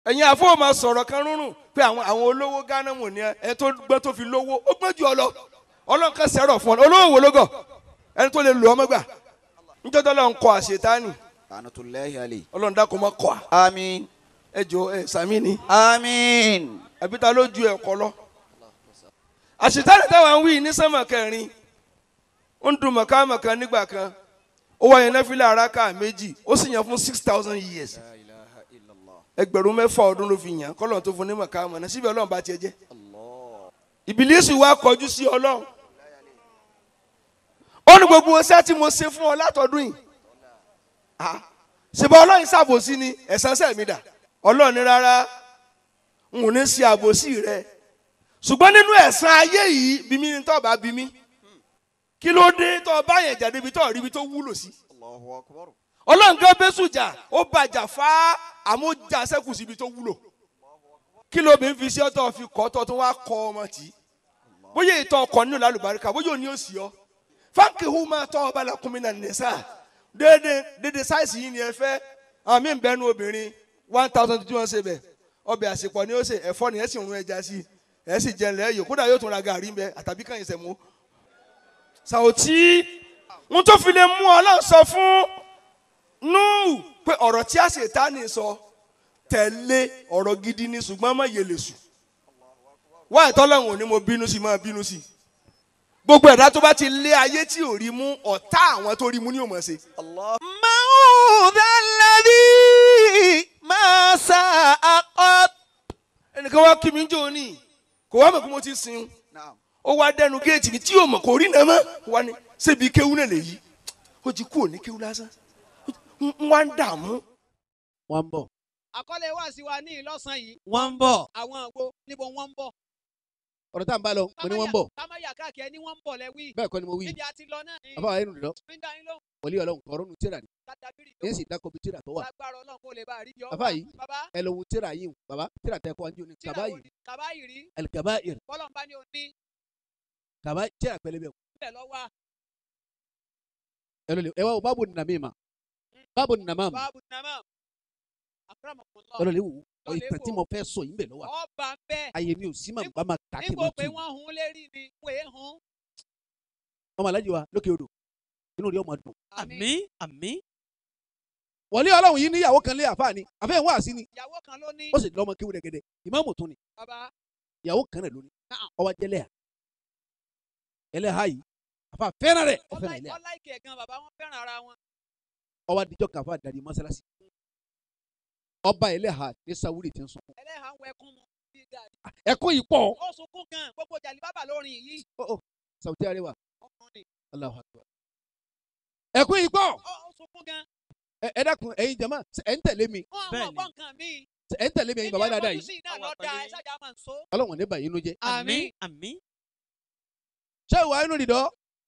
ẹ̀yin àfọwọ́ máa sọ̀rọ̀ kan rúnrún pé àwọn àwọn olówó gánà mọ̀ ní ẹ tó gbọ́ tó fi lówó ó gbọ́n jù ọ lọ ọlọ́run kan sẹ́rọ̀ fún ọ olówó wo ló gọ̀ ẹni tó lè lò ọmọ gbà níjọ́ tó lọ́n kọ àṣetánì La'natullahi alayhi. ọlọ́run dákun mọ́ kọ́ à Àmín. ẹ jọ ẹ sàmì ni Àmín. àbí ta ló ju ẹ̀kọ́ lọ. àṣetánì táwọn ń wí ní sánmà kẹrin ó ń dun mọ̀kámọ̀ká nígbà kan ó wáyé nẹ́fílẹ̀ araka méjì ó sì yàn fún six thousand years La ilaha illallah. ẹgbẹ̀rún mẹ́fà ọdún ló fi yàn kọ́lọ́n tó fún ní mọ̀kámọ̀ náà síbi ọlọ́run bá tiẹ̀ jẹ́ Allah. ìbílísì wa kọjú sí ọlọ́run ó ní gbogbo ọṣẹ́ tí mo ṣe fún ọ látọdún yìí Ah, ṣèbá ọlọ́run ṣàbòsí ni ẹ̀san ṣẹ̀ mi dà ọlọ́run ní rárá n ò ní ṣe àbòsí rẹ ṣùgbọ́n nínú ẹ̀san ayé yìí bí mi ní tọ́ bá bí mi kí ló dé tọ́ bá yẹn jà débi tọ́ rí ibi tó wúlò sí Allahu akbar. ọlọ́run gan bẹ́sù jà ó bàjà fá àmójà sẹ́kù síbi tó wúlò kí ló bí ń fi sí ọ́tọ̀ fi kọ́ tọ́ tó wá kọ́ ọmọ tì í bóyá ìtọ́ ọkọ̀ nínú lálùbáríkà bóyá òní ò sí ọ fáńkì hu máa tọ́ ọba làkúnmí náà nìṣá déédé déédé sáìsì yìí ni ẹ fẹ́ àwọn míì ń bẹnu obìnrin one thousand tí wọ́n ṣe bẹ̀ ọbẹ̀ àsìpọ̀ ni ó ṣe ẹ̀fọ́ ni ẹ sì ń rún ẹja sí ẹ sì jẹ lẹ́yìn kódà yóò tún ra gàrí bẹ àtàbí kàn yín sẹ̀mú. sàwòtí wọn tó fi lè mú ọlọ́run sọ fún nù pé ọ̀rọ̀ tí a ṣe tá ní sọ tẹ̀lé ọ̀rọ̀ gidi ni ṣùgbọ́n má yẹ lè sùn wá ìtọ́lọ́run ò ní mo bínú sí máa bínú sí gbogbo ẹ̀dá tó bá ti lé ayé tí ò rí mú ọ̀tá àwọn tó rí mú ní òmò ṣe. Allah. Ma'udha alladhi ma sa'aqat. ẹnìkan wá kí mi ń jò ní kò wá mọ̀ pé mo ti sin Naam. ó wá dẹnu géètì ní tí yóò mọ̀ kò rí nàá mọ́ wá ní ṣébi kéwú náà lè yí ó ti kú òní kéwú lásán ń ń wá ń dààmú. wọ́n ń bọ̀. àkọlé wá sí wa ní ìlọ́sàn yìí wọ́n ń bọ̀. àwọn àgbo níbo wọ́n ń bọ̀. ọ̀rọ̀ tá à ń bá lọ mo ní wọ́n ń bọ̀. kámáyà káàkiri ẹni wọ́n ń bọ̀ lẹ́wí. bẹ́ẹ̀ kọ́ ni mo wí. níbi àti lọ náà ni àbá wa yẹn nù lọ fíńdà yín lóhùn wọlé ọlọ́run ọ̀rọ̀ nu tíra ni kádàbírì yẹn sì dákọ̀ bí tíra tó wà. lágbára ọlọ́run kó lè bá a rí yọ. Bàbá yìí. bàbá ẹ lọ wo tíra yìí o bàbá tíra tẹ kọ́ anjú ni tíra kaba wo yìí ni kaba yìí rí alikaba yìí bọ́lọ̀ ń bá ní òní kaba tíra pẹlẹbẹ o. bẹ́ẹ̀ lọ wá ẹ lọ lè ẹ wá o báwo nà mí ma báwo nà má ma báàbù nàmà àkàràmọ̀kùnlọ́ ẹ lọ lè wò ó Lọ lè ìtàn tí wò. mo fẹ́ sọ yìí bẹ̀ lọ́wọ́ ọba ń bẹ́ẹ̀ ayé mi ò sí mà bá ma kà kí n nígbò ma pé tù wọ́n hun lérí ni wọ́n èé hun. ọmọ alájí wa lókè odò inú rí ọmọ dùn. àmín àmín. wọlé ọlọ́run yìí níyàwó kan lé àfáà ni àfẹ́ ìwọ̀n àsí ni ìyàwó kan ló ní ó sì lọ́mọ kéwú dẹ́gẹ́dẹ́ ìmáàmù tún ni bàbá ìyàwó kan rẹ̀ lónìí Naam. ọwọ́ jẹ́lẹ̀ à ẹlẹ́hà yìí àfáà fẹ́ràn rẹ̀ ó fẹ́ràn ẹlẹ́hà ọláìkì ẹ̀gán bàbá wọn fẹ́ràn ara wọn. ọwọ́ adijọ́ kan àfáà dàdí mọ́sálásí ọba ẹlẹ́hà ní sáwúrì tí ń sùn ẹlẹ́hà ń wẹkún mu bí gàdí. ẹ̀kọ́ yìí pọ̀ ó sunkún gan gbogbo jàlí bàbá lórin yìí sàwùtí àríwá ọkùnrin Allahu Akbar ẹ̀kọ́ yìí pọ̀ ó ó sunkún gan ẹ ẹ dákun ẹ̀yin jama ṣé ẹ̀ ń tẹ̀lé mi wọn àwọn Bẹ́ẹ̀ni. ọgbọ́n nǹkan míì. ṣé ẹ̀ ń tẹ̀lé mi ẹ̀yin bàbá dáadáa yìí sí náà lọ da ẹ sájà máa ń so. ọlọ́wọ̀n ní bàyí inú jẹ́ àmín. àmín. ṣé ìwà inú nìdọ́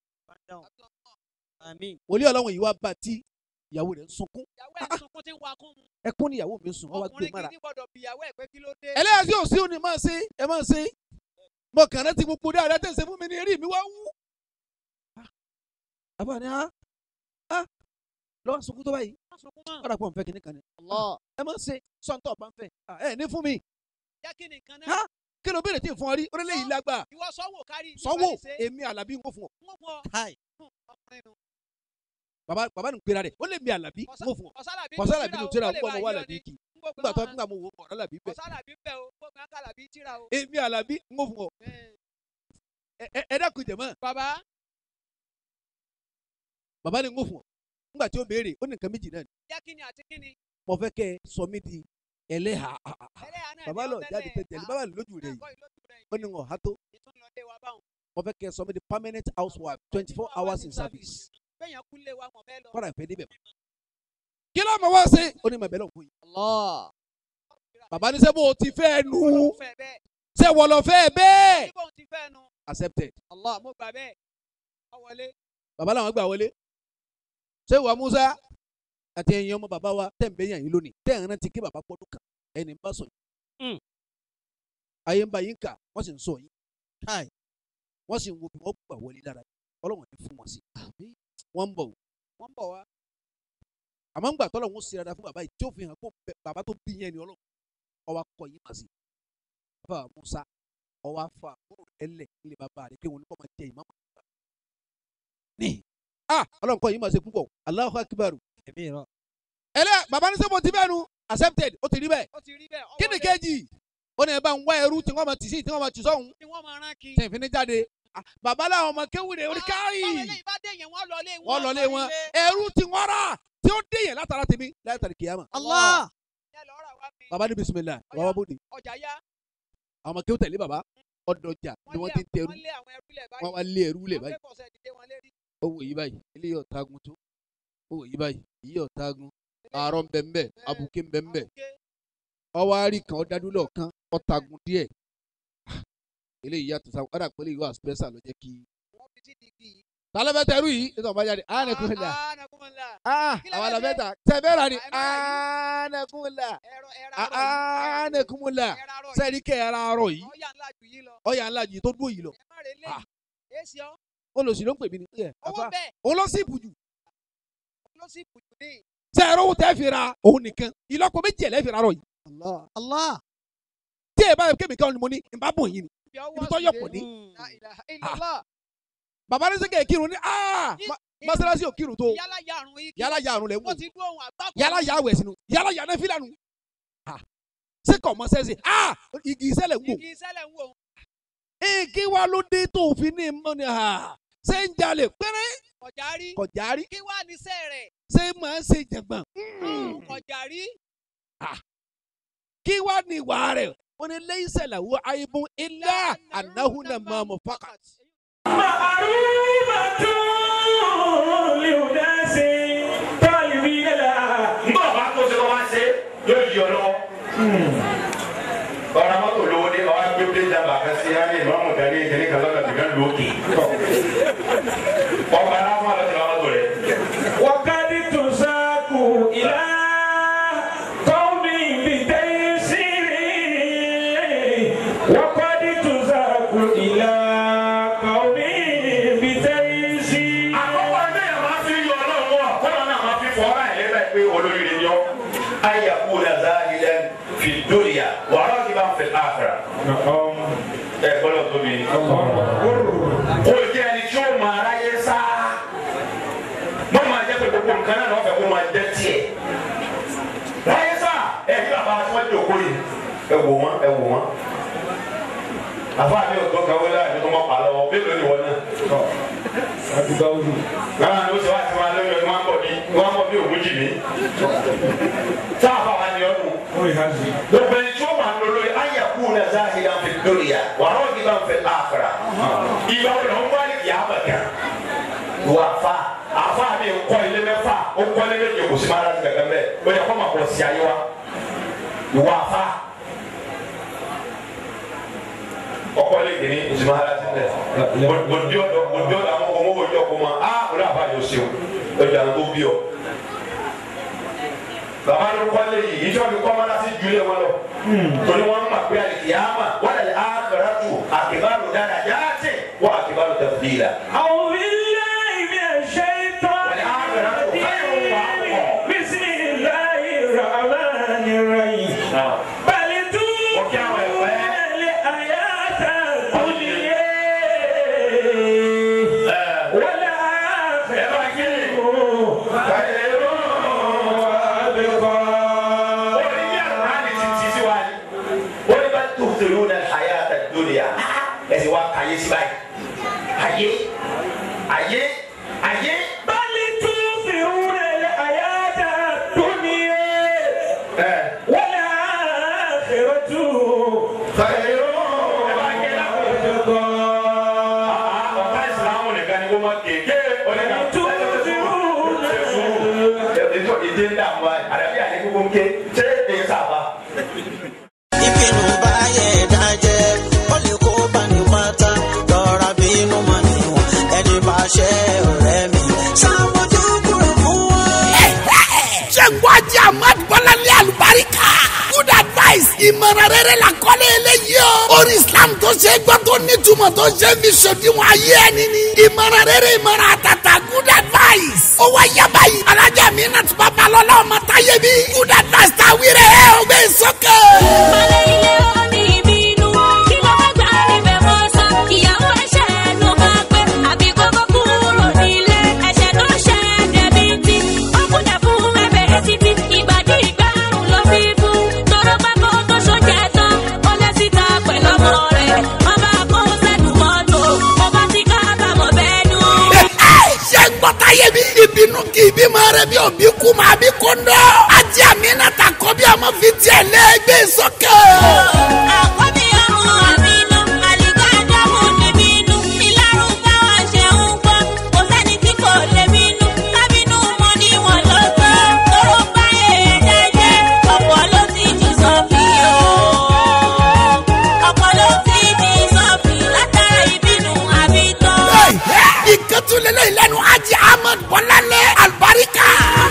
àmín. wòlíì ọlọ́wọ̀n yìí wá bá tí ìyàwó rẹ̀ ń sunkún ìyàwó ẹ̀ sunkún tí ń wakún mu. ẹkún níyàwó mi ń sùn wọ́n wá gbé ọkùnrin mára kìíní gbọ́dọ̀ bí ìyàwó ẹ̀ pé kí ló dé. ẹlẹ́yà sí òsì òní máa ṣe ẹ máa ṣe mo kàn rántí gbogbo dáadáa tẹ̀sẹ̀ fún mi ní eré mi wá wú. àbá ni a a lọ́wọ́ sunkún tó báyìí Má sunkún mọ́. ọ̀rọ̀ àpọ̀ nfẹ́ kìíní kan ni ẹ máa ṣe sọ́ńtọ̀ bá ń fẹ́ Ah, ẹ ní fún mi jẹ́ kí ni nǹkan Ha? náà. kí ló béèrè tí ì fún ọ rí orílẹ̀ yìí lágbà ìwọ sọ́wọ́ kárí. nípa sọ́wọ́ ìṣe. èmi àlàbí ń kó fún ọ Wọ́n fún ọ. káì. Hmm, ọkùnrin nu. bàbá bàbá ní gbéra rẹ̀ ó lè mi àlàbí ń kó fún ọ Ọ̀sálàbí kọ̀sálà tíra bínú o, tíra ó ń lè gbọ́ bá ọmọ wa yí ọ làbí ní. kì Gbogbo nígbà tó àwọn- nígbà mo wò ọ̀rọ̀ làbí bẹ̀ Ọ̀sálàbí ń bẹ o gbogbo àwọn kàlàbí tíra o. èmi àlàbí ń kó fún ọ Eh, Ẹ- ẹ- ẹ dákun jẹ̀mọ́ bàbá bàbá ní ń kó fún ọ nígbà tí ó béèrè ó ní nǹkan méjì náà ni jẹ́ kí ni àti kí ni. mo fẹ́ kẹ́ ẹ sọ mí di ẹlẹ́hà ẹlẹ́yà náà bàbá ni lọ ó jáde tẹ́lẹ̀. tẹ̀tẹ̀ ní Ah, bàbá lójú rẹ̀ náà yìí kọ́ ìlójú rẹ̀ ó ní wọn ha tó ìtúnlọ́dẹ wa báwọn. mo fẹ́ kẹ́ ẹ sọ mí di permanent housewife twenty four hours in service bẹ́yàn kú lé wa mọ̀ bẹ́ẹ̀ lọ. kọ́ra ìfẹ́ débẹ̀ mọ́. kí ló mọ̀ wá sí ó ní mọ̀ bẹ́ẹ̀ lọ́n fún yìí Allah. bàbá ní sẹ́ bó o ti fẹ́ nu Ọlọ́run fẹ́ bẹ́ẹ̀. sẹ́ wọ́n lọ fẹ́ bẹ́ẹ̀ Níbo ti fẹ́ nu. accepted Allah mo gbà bẹ́ẹ̀. Ọ wọlé. bàbá làwọn gbà wọlé ṣé wàá Musa àti ẹ̀yin ọmọ bàbá wa tẹ̀ ń bẹ́ yàn yín lónìí tẹ̀ ń rántí kí bàbá gbọ́dún kan ẹni ń bá sọ yìí Mm. ayé ń bá yín kà wọ́n sì ń sọ yín káì. wọ́n sì ń wo bí wọ́n gbà wọlé lára yín ọlọ́wọ́n ní fún wọn sí wọ́n ń bọ̀ wò Wọ́n bọ̀ wá. àmọ́ ńgbà tọ́lọ̀ ń ṣe dáadáa fún bàbá yìí tí ó fi hàn kó bẹ- bàbá tó bí yẹn ni ọlọ́run ọwọ́ akọ yìí mà sí bàbá musa ọwọ́ afọ àbúrò ẹlẹ̀ ilé bàbá rẹ̀ pé wọn ní kọ́ máa jẹ ìmáàmù àgbà ní ah ọlọ́run kọ́ yìí mà sí púpọ̀ Allahu akbar ẹ̀mí ìran. ẹlẹ́ bàbá ní sẹ́mo ti bẹ́ẹ̀ nu accepted ó ti rí bẹ́ẹ̀ ó ti rí bẹ́ẹ̀. kí ni kejì ó ní ẹ bá ń wá ẹrú tí wọ́n máa tì sí tí wọ́n máa tì sọ́hún ni wọ́n máa rán kí. tí ìfini jáde Ah, bàbá làwọn ọmọ kéwìrè orí káyì báwo eléyìí bá dé yẹn wọ́n lọ lé wọn. wọ́n lọ lé wọn ẹrú tí wọ́n rà tí ó dé yẹn látara tèmi látara kìyàmà Allah. yẹ lọ rà wá mi. bàbá ní bisimilayi bàbá bòde ọjà yá. àwọn ọmọ kéwù tẹ̀lé bàbá ọdọjà ni wọ́n ti ń tẹrú wọ́n lé àwọn ẹrú lẹ̀ báyìí. wọ́n wá lé ẹrú lẹ̀ wọ́n báyìí fẹ́ fọ̀sẹ̀ dìde wọn lérí. owó yìí báyìí eléyìí ọ̀tagun tó owó yìí báyìí yìí ọ̀tagun àárọ̀ ńbẹ̀ńbẹ̀ abuké ńbẹ̀ńbẹ̀ Àbùké. ọwọ́ àárí kan ọ̀dádúlọ̀ kan ọ̀tagun díẹ̀ Ah, eléyìí yàtọ̀ sáwọn ọ̀dà pẹ̀lú ìwà special ló jẹ́ kí. wọ́n fi sí dìgì. tálẹ́fẹ́ tẹrú yìí nítorí ọba jáde ánẹkùnlá Ah, anakunla. ah Kí la àwọn fẹ́ àlàfẹ́ta tẹ̀fẹ́ra ni Ah, ẹ máa ánẹkùnlá ẹ̀rọ ẹ̀rọ àrọ̀ yìí. ánẹkùnlá ẹ̀rọ àrọ̀ yìí. sẹ́ẹ̀rí kẹ́ ẹ̀ra arọ̀ yìí ọ̀yà ńlá jù yìí lọ. ọ̀yà ńlá yìí tó dúró yìí lọ ẹ má rè lé. Ah. èsì ọ́. olùsí ló ń pè mí ní ẹ̀ owó àfa bẹ́ẹ̀ òun ló sì bùjù ló sì bùjù ní. sẹ́ẹ̀rọ̀ owó tẹ́ fi ra òun nìkan ìlọ́po méjì ẹ̀ lẹ́ fi ra arọ̀ yìí Allah. tí ẹ bá yẹ kémi kan ni mo ní ìbá bùn yìí ni Ibi ọwọ́ ibi tó sì yọ̀pọ̀ dé. ní. La ilaha illallah. bàbá ní sẹ́kẹ̀ kírun ní aa ma- mọ́sálásí ò kírun tó yálà ya àrùn yìí. yálà ya àrùn lẹ̀ ń wò wọ́n ti dún ohun àgbákò. yálà ya àwẹ̀ sínú yálà ya náà fílànù sẹ́kọ̀ mọ́ sẹ́sẹ̀ aa igi ìṣẹ̀lẹ̀ ń wò igi sẹ́lẹ̀ ń wò. igi wa ló dé tó fi ní mọ́ ni ha ṣé ń jalè péré kọjá rí. kọjá rí kí wàá ní sẹ́ rẹ̀. ṣé máa ń ṣe jàngbọ̀n kọjá rí. kí wá ní ìwà rẹ̀ ó ní lẹ́yìn ṣẹlẹ̀ wo àìbùn ilá ànáhùn náà máa mọ̀ fákà. Ngbọ́ bá tó ṣe kọ́ máa ṣe yóò yí ọ lọ́wọ́. Ọ̀rọ̀ mọ́tò lówó dé ọ̀rọ̀ gbé dé jàmbá kan sí ayé ìmọ̀ọ́mù dání ìkíní kan lọ́dọ̀ tìkan lókè. Ọ̀pọ̀ aláwọ̀ àlọ́ ti bá mọ́tò rẹ̀. وقد تساق إلى قوم بتيسير وقد تساق إلى قوم بتيسير Àkọ́kọ́ ẹgbẹ́ yẹn máa fi yọ ọlọ́run wọ̀ kọ́nà náà máa fi fọ́ ọ́rá ẹ̀ lẹ́bẹ̀ẹ́ pé olórí rẹ̀ yọ. Ayé kú na záhìlẹ̀ fi dúnìyà wàhálà ti bá ń fẹ́ àfẹ́rà. Ẹ gbọ́dọ̀ tóbi. Kò jẹ́ ẹni tí ó máa ráyé sá. Mọ́ máa jẹ́ pé gbogbo nǹkan náà lọ́fẹ̀ẹ́ kó máa jẹ́ tiẹ̀. Ráyé sá ẹ ní bàbá tí wọ́n jòkó yìí. Ẹ wò wọ́n ẹ wò wọ́n. Àfáà mi ò tó kàwé láàrin tó mọ̀ pa lọ́wọ́ bí lónìí wọ́n náà lára ló ṣe wá sí wa lórí ọdún wọn bọ̀ bí wọn bọ̀ bí ògùn jì mí. tá a bá wa ní ọdún. gbogbo ẹni tí ó máa ń lo lórí ayé kú ní ẹ̀sán àti ìdá fi lórí ya wàá rọ̀ ní bá ń fẹ́ àkàrà. ìgbà wo ni wọ́n wá ní ìyá àbàkà. wà á fa àfa mi ń kọ́ ilé mẹ́fà ó kọ́ ilé méje kò sí máa láti gàgà mẹ́ ó yẹ kó máa kọ́ sí ayé wa. ìwà àfa ọkọ ilé kìíní kò sí máa láti mẹ́ gbòdì ọ̀dọ̀ gbòdì ọ̀dọ̀ àwọn ọmọ owó ìjọ kó ma a ó dà bá yọ sí o ọjà tó bí ọ. bàbá ló kọ́lé yìí ìjọ mi kọ́ máa láti jùlẹ̀ wọn lọ. torí wọn máa pé àlìkìyàmà wọn lè àkàrà tù àkìbárò dáadáa jáde wọn àkìbárò tafdila. أعوذ بالله من الشيطان الرجيم بسم الله الرحمن الرحيم بل تؤثرون الحياة الدنيا والآخرة خير وأبقى orí bí àlùmáàlì ti ti sí wa ni wọ́n ní bá tó tẹ̀lé ní hayata dunya ẹ̀sìn wa kàyé sí báyìí ayé ayé ayé بل تؤثرون الحياة الدنيا ẹ̀ والآخرة خير ọ̀tá ìsìlámù nìkan ni wọ́n máa kéèké ọ̀lẹ́ka ètò ìdí ń dààmú wa àdàbí àlẹ́ gbogbo ń ké ṣé èyí sábà. ìbínú bá yẹ dájẹ́ ó lè kó bani pátá lọ́ra bínú mọ́ níwọ̀n ẹni bá ṣe ọ̀rẹ́ mi ṣàmójú kúrò fún wọn. ṣe ń gbọ́ ajé ahmad bọ́láńlé àlùbáríkà. good advice ìmọ̀ràn rere la kọ́lé eléyìí o. orí islam tó ṣe é gbọ́ tó nítumọ̀ tó ṣe é fi ṣòdiwọ̀n ayé ẹni ni. ìmọ̀ràn rere ìmọ̀ràn àtàtà good advice. ó wá yaba yìí. alájà mi náà ti bá balọ̀ lọ́wọ́ ọmọ táyé bí. good advice ta wíre ẹ̀ ọgbẹ́ sọ́kẹ́. rere bí òbí kú máa bí kóńdó. ajé àmì náà ta kọ́ bí ọmọ fi tiẹ̀ lé gbé sókè. àkọ́bí ọmọ àmínú àlìkò àdámù níbínú ìlàrúbá wa ṣe ń gbọ́ kò sẹ́ni tí kò lè bínú kábínú mọ́ ní wọn ló tó tóró bá èèyàn jẹ́ ọ̀pọ̀ ló ti jù sọ́fì o ọ̀pọ̀ ló ti jù sọ́fì látara ìbínú àbítọ́. ìkẹtùlélẹ̀ ìlẹ́nu ajé ahmed bọ́lálẹ̀ alibarika.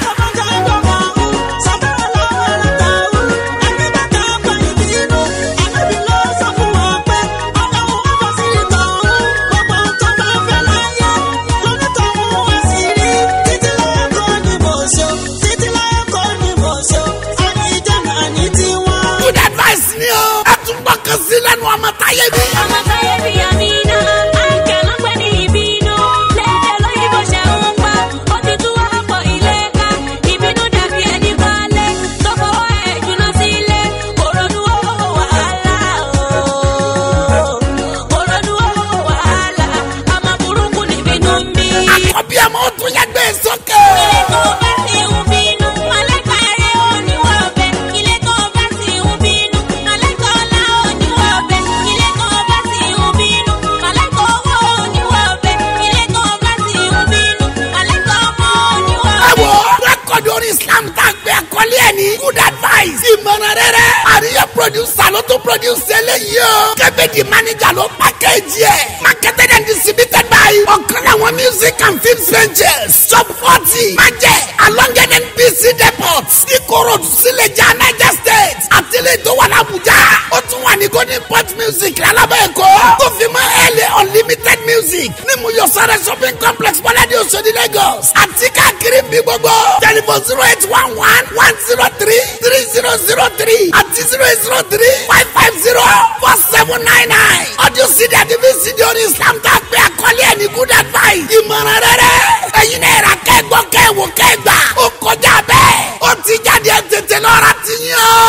good advice ni o. ẹ tún gbọ́ kan sí lẹ́nu ọmọ táyé bí. Ọmọ táyé bí àmínà, àìkẹ́ ló pẹ́ ní ìbínú. Lédè lóyìnbó ṣe ń pa, ó ti tú ọ̀pọ̀ ilé ká. Ìbínú dàbí ẹni balé, tó fọwọ́ ẹ̀ jùlọ sílé. Òrònú owó wàhálà o. Òrònú owó wàhálà, ọmọ burúkú nìbínú ń bí. àkọ́bí ọmọ ó tún yẹ gbé sókè. Ilé tó bá ti ń bínú, mọ̀lẹ́ka rẹ̀ ò ní wọ́ bẹ̀. Ilé tó bá ti ń bínú, mọ̀lẹ́ka ọlá ò ní wọ́ bẹ̀. Ilé tó bá ti ń bínú, mọ̀lẹ́ka owó ò ní wọ́ bẹ̀. Ilé tó bá ti ń bínú, mọ̀lẹ́ka ọmọ ò ní wọ́ ẹ bẹ̀. wo rẹ́kọ̀dì orí islam tá a gbé àkọlé ẹ̀ ní good advice. ìmọ̀ràn rere àríyá producer ló tún produce eléyìí o. kẹ́bẹ́dì manager ló package ẹ̀. marketed and distributed by ọ̀kan láwọn music and film ventures. shop forty májẹ̀ alonged nbc depot ikoro sílẹ̀jà niger state àtìlẹ̀ tó wà lábújá. ó tún wà ní golden port music lálábẹ́ ẹ̀kọ́. tó fi mọ́ ẹ̀lẹ́ unlimited music ní muyosare shopping complex bọ́ládé oṣodi lagos. àti káàkiri bí gbogbo. telephone zero eight one one one zero three three zero zero three àti zero eight zero three five five zero four seven nine nine. audio cd àti vcd orí islam tá a gbé àkọlé ẹ̀ ní good advice. ìmọ̀ràn rere. ẹ̀yin náà yẹra kẹ́gbọ́ kẹ́wò kẹ́gbà. ó kọjá bẹ́ẹ̀. ó ti jáde ẹ̀ tètè lọ́ra ti yín o.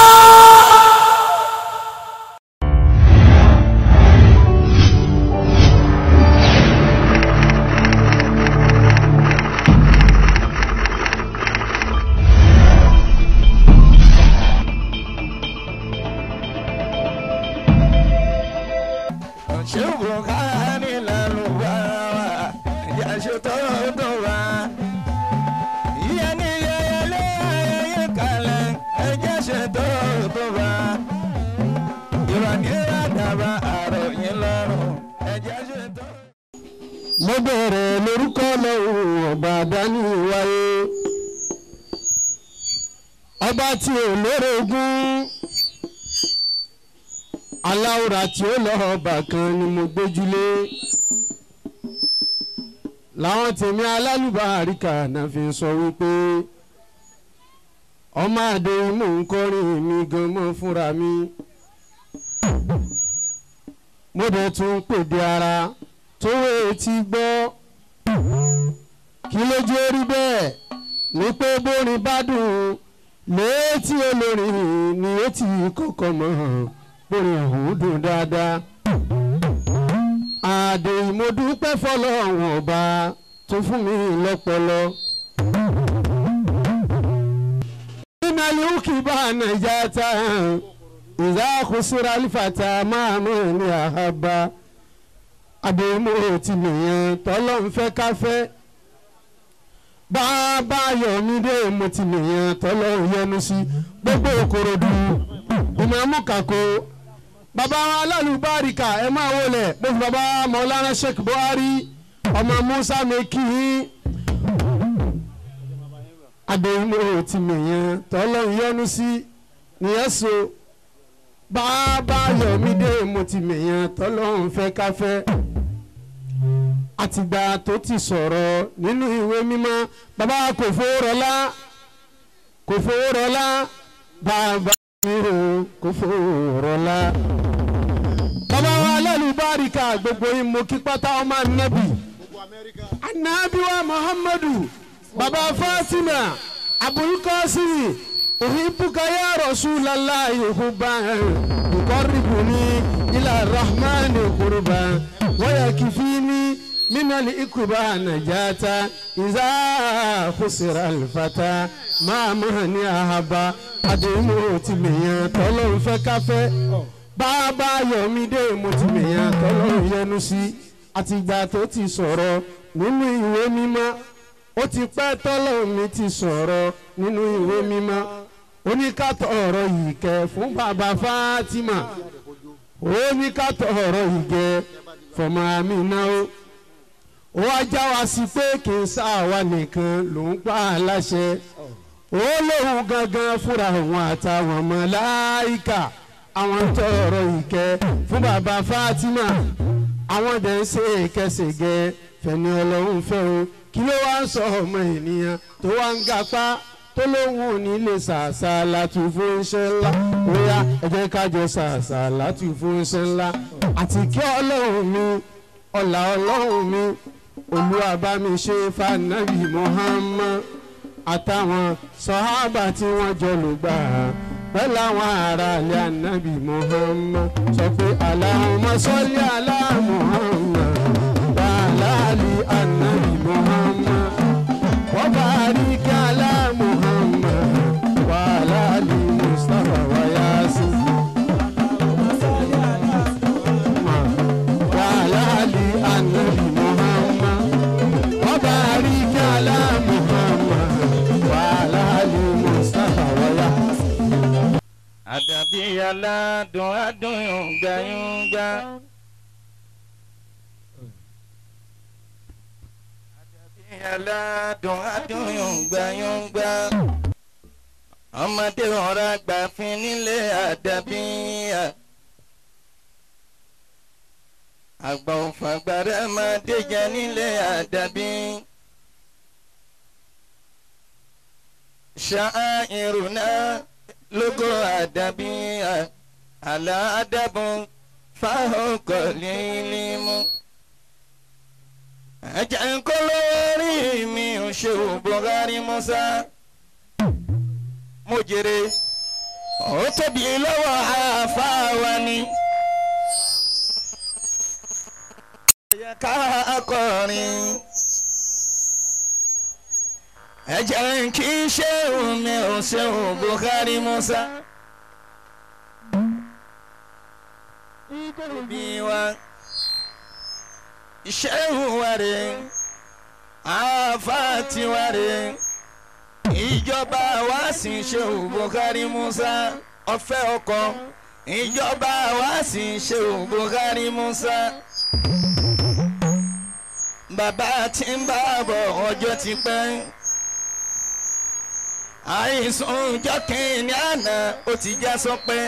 ṣùgbọ́n káàní lẹ́nu bá wa ìyá ṣe tó tó wa. ìyẹn ní yẹyẹlé ayẹyẹ kalẹ̀ ẹjẹ́ ṣe tó tó wa. ìwàdíra dàbà àròyìn lọ́rùn ẹjẹ́ ṣe tó. mo bẹ̀rẹ̀ lórúkọ lọ́wọ́ ọba dání wáyé ọba tí ò lórogún aláwòrán tí ó lọ ọba kan ni mo gbójúlé làwọn tèmi alálùbáríkà náà fi sọ wípé ọmọ àdé mò ń kọrin mi gan mọ́ fúnra mi mo dẹ̀ tún pèdè ara tó etí gbọ́ kí lójú orí bẹ́ẹ̀ ní pé bórin bá dùn létí olórin ni ó ti kọ́kọ́ mọ̀ bórin ọ̀hún dùn dáadáa àdè ìmọ̀dúpẹ́ fọlọ́run ọba tó fún mi lọ́pọlọ. nínú aliwuki bá nàìjà tá ìzá kùsùrà lífàtà máa mọ̀ ní àhábà àdèmó ti nìyẹn tọ́lọ́ ń fẹ́ ká fẹ́ bàbá yọ̀mídé mo ti nìyẹn tọ́lọ́ ń yẹnu sí gbogbo òkòròdú ìmọ̀ọ́mù kàkó bàbá wa alálùbáríkà ẹ máa wọlé bó fi bàbá mọ̀lára sheikh buhari ọmọ musa mẹ́kì àdèmó ti nìyẹn tọ́lọ́ ń yẹnu sí nìyẹn so bàbá yọ̀mídé mo ti nìyẹn tọ́lọ́ ń fẹ́ ká fẹ́ àtìgbà tó ti sọ̀rọ̀ nínú ìwé mímọ́ bàbá kò fowó rọlá kò fowó rọlá bàbá mi ò kò fowó rọlá. bàbá wa alálùbáríkà gbogbo yín mo kí pátá ọmọ anabi anabi wa muhammadu bàbá fatima abulkasimi uhibbuka ya rasulallahi hubban yuqarribuni ila rahmani qurban wa yakfini minali ikuba najata iza kusira alifata máa máa ní ahaba àdéhùn ti mèyàn tọ́lọ́run fẹ́ káfẹ́ bàbá yọ̀mídé mo ti mèyàn tọ́lọ́run yẹnu sí àtìgbà tó ti sọ̀rọ̀ nínú ìwé mímọ́ ó ti pẹ́ tọ́lọ́run mi ti sọ̀rọ̀ nínú ìwé mímọ́ oníkàtọ̀ ọ̀rọ̀ yìí kẹ́ fún bàbá Fatima oníkàtọ̀ ọ̀rọ̀ yìí kẹ́ fọmọ àmì náà ó ó wá já wa sí pé kì í sáàwá nìkan ló ń pa á láṣẹ ó lóun gangan fúnra òun àtàwọn màláíkà àwọn tọrọ ìkẹ́ fún bàbá Fatima àwọn dẹ̀ ń ṣe ìkẹsẹ̀gẹ fẹ̀ni ọlọ́run fẹ́ o kí ló wá ń sọ ọmọ ènìyàn tó wá ń gapá tó lóun ò ní lè ṣàṣà látú fún iṣẹ́ ńlá bóyá ẹ jẹ́ ká jọ ṣàṣà látú fún iṣẹ́ ńlá àti kí ọlọ́run mi ọ̀là ọlọ́run mi olúwa bá mi ṣe fanabi Muhammad àtàwọn sọ́hábà tí wọ́n jọ lò gbà á pẹ̀lú àwọn ará ilé anabi Muhammad sọ pé Allahumma salli ala Muhammad wa ala ali anabi Muhammad wa barik ala Muhammad wa ala ali Mustafa wa Yasin. wa ala ali anabi Muhammad wa barik ala Muhammad wa ala ali Mustafa wa Yasin. àdàbí aládùn adùn yòǹgbàyòǹgbà. àdàbí aládùn adùn yòǹgbàyòǹgbà. ọmọdé ọ̀rọ̀ àgbàfin nílé àdàbí. àgbà òfàgbàrà máa déjà nílé àdàbí. ṣááìrùnà lógo àdàbí àlàádàbọ̀ fáhókò lílimu. ẹ̀jẹ̀ ń kó lórí mi ò ṣe ò Buhari Musa. mo jèrè ó tóbi lọ́wọ́ àfáàwá ni. ẹ̀yẹ ká akọrin ẹ̀jẹ̀ kì í ṣe omi ò ṣe ò Buhari Musa. bí wa ìṣẹ́hù wa rè àáfà tiwa rè ìjọba wa sì ṣe ò Buhari Musa ọ̀fẹ́ ọkọ ìjọba wa sì ṣe ò Buhari Musa. bàbá tí ń bá bọ̀ ọjọ́ ti pẹ́ àìsàn ọjọ́ kìíní àná ó ti já sọpẹ́.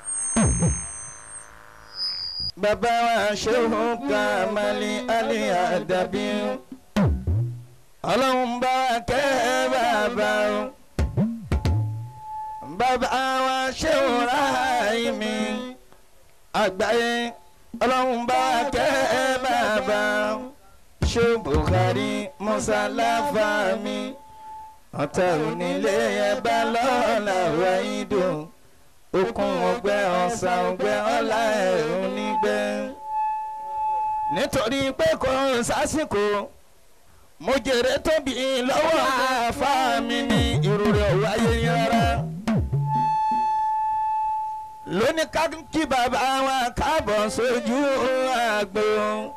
bàbá wa ṣéhùn Kàmálì Ali Àdàbí ọlọ́run bá wa kẹ́ bàbá o. bàbá wa ṣéhùn Ráhàímì àgbáyé ọlọ́run bá wa kẹ́ bàbá o. ṣé Buhari Musa láfàmì ọ̀tá onílé ẹ̀bá lọ́la wáyídò okun ọgbẹ́ ọ̀sà ọgbẹ́ ọ̀la ẹ̀ onígbẹ́. nítorí pé kò sásìkò mo jèrè tóbi lọ́wọ́ àáfà mi ní irú rẹ̀ wáyé rárá. lónìí ká kí bàbá wa káàbọ̀ sójú àgbò.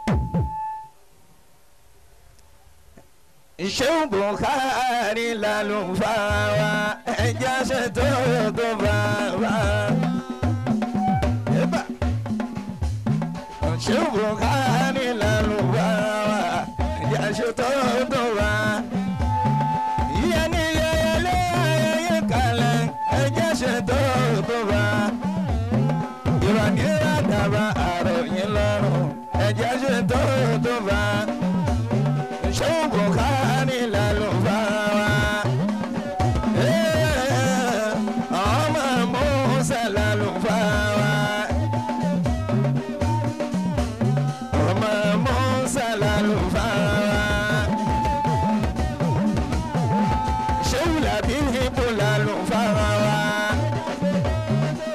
ìṣeun Buhari lálùfáà wa ẹja ṣètò tó bá wa. ìṣeun Buhari lálùfáà wa ẹja ṣètò tó bá. ìyá ní yẹyẹlé ayẹyẹ kalẹ̀ ẹja ṣètò tó bá. ìrọ̀lẹ́ àdàbà àròyìn lọ́rùn ẹja ṣètò tó bá ṣé Buhari lálùfáà wa. ọmọ Musa lálùfáà wa. ọmọ Musa lálùfáà wa. ṣé Labibu lálùfáà wa.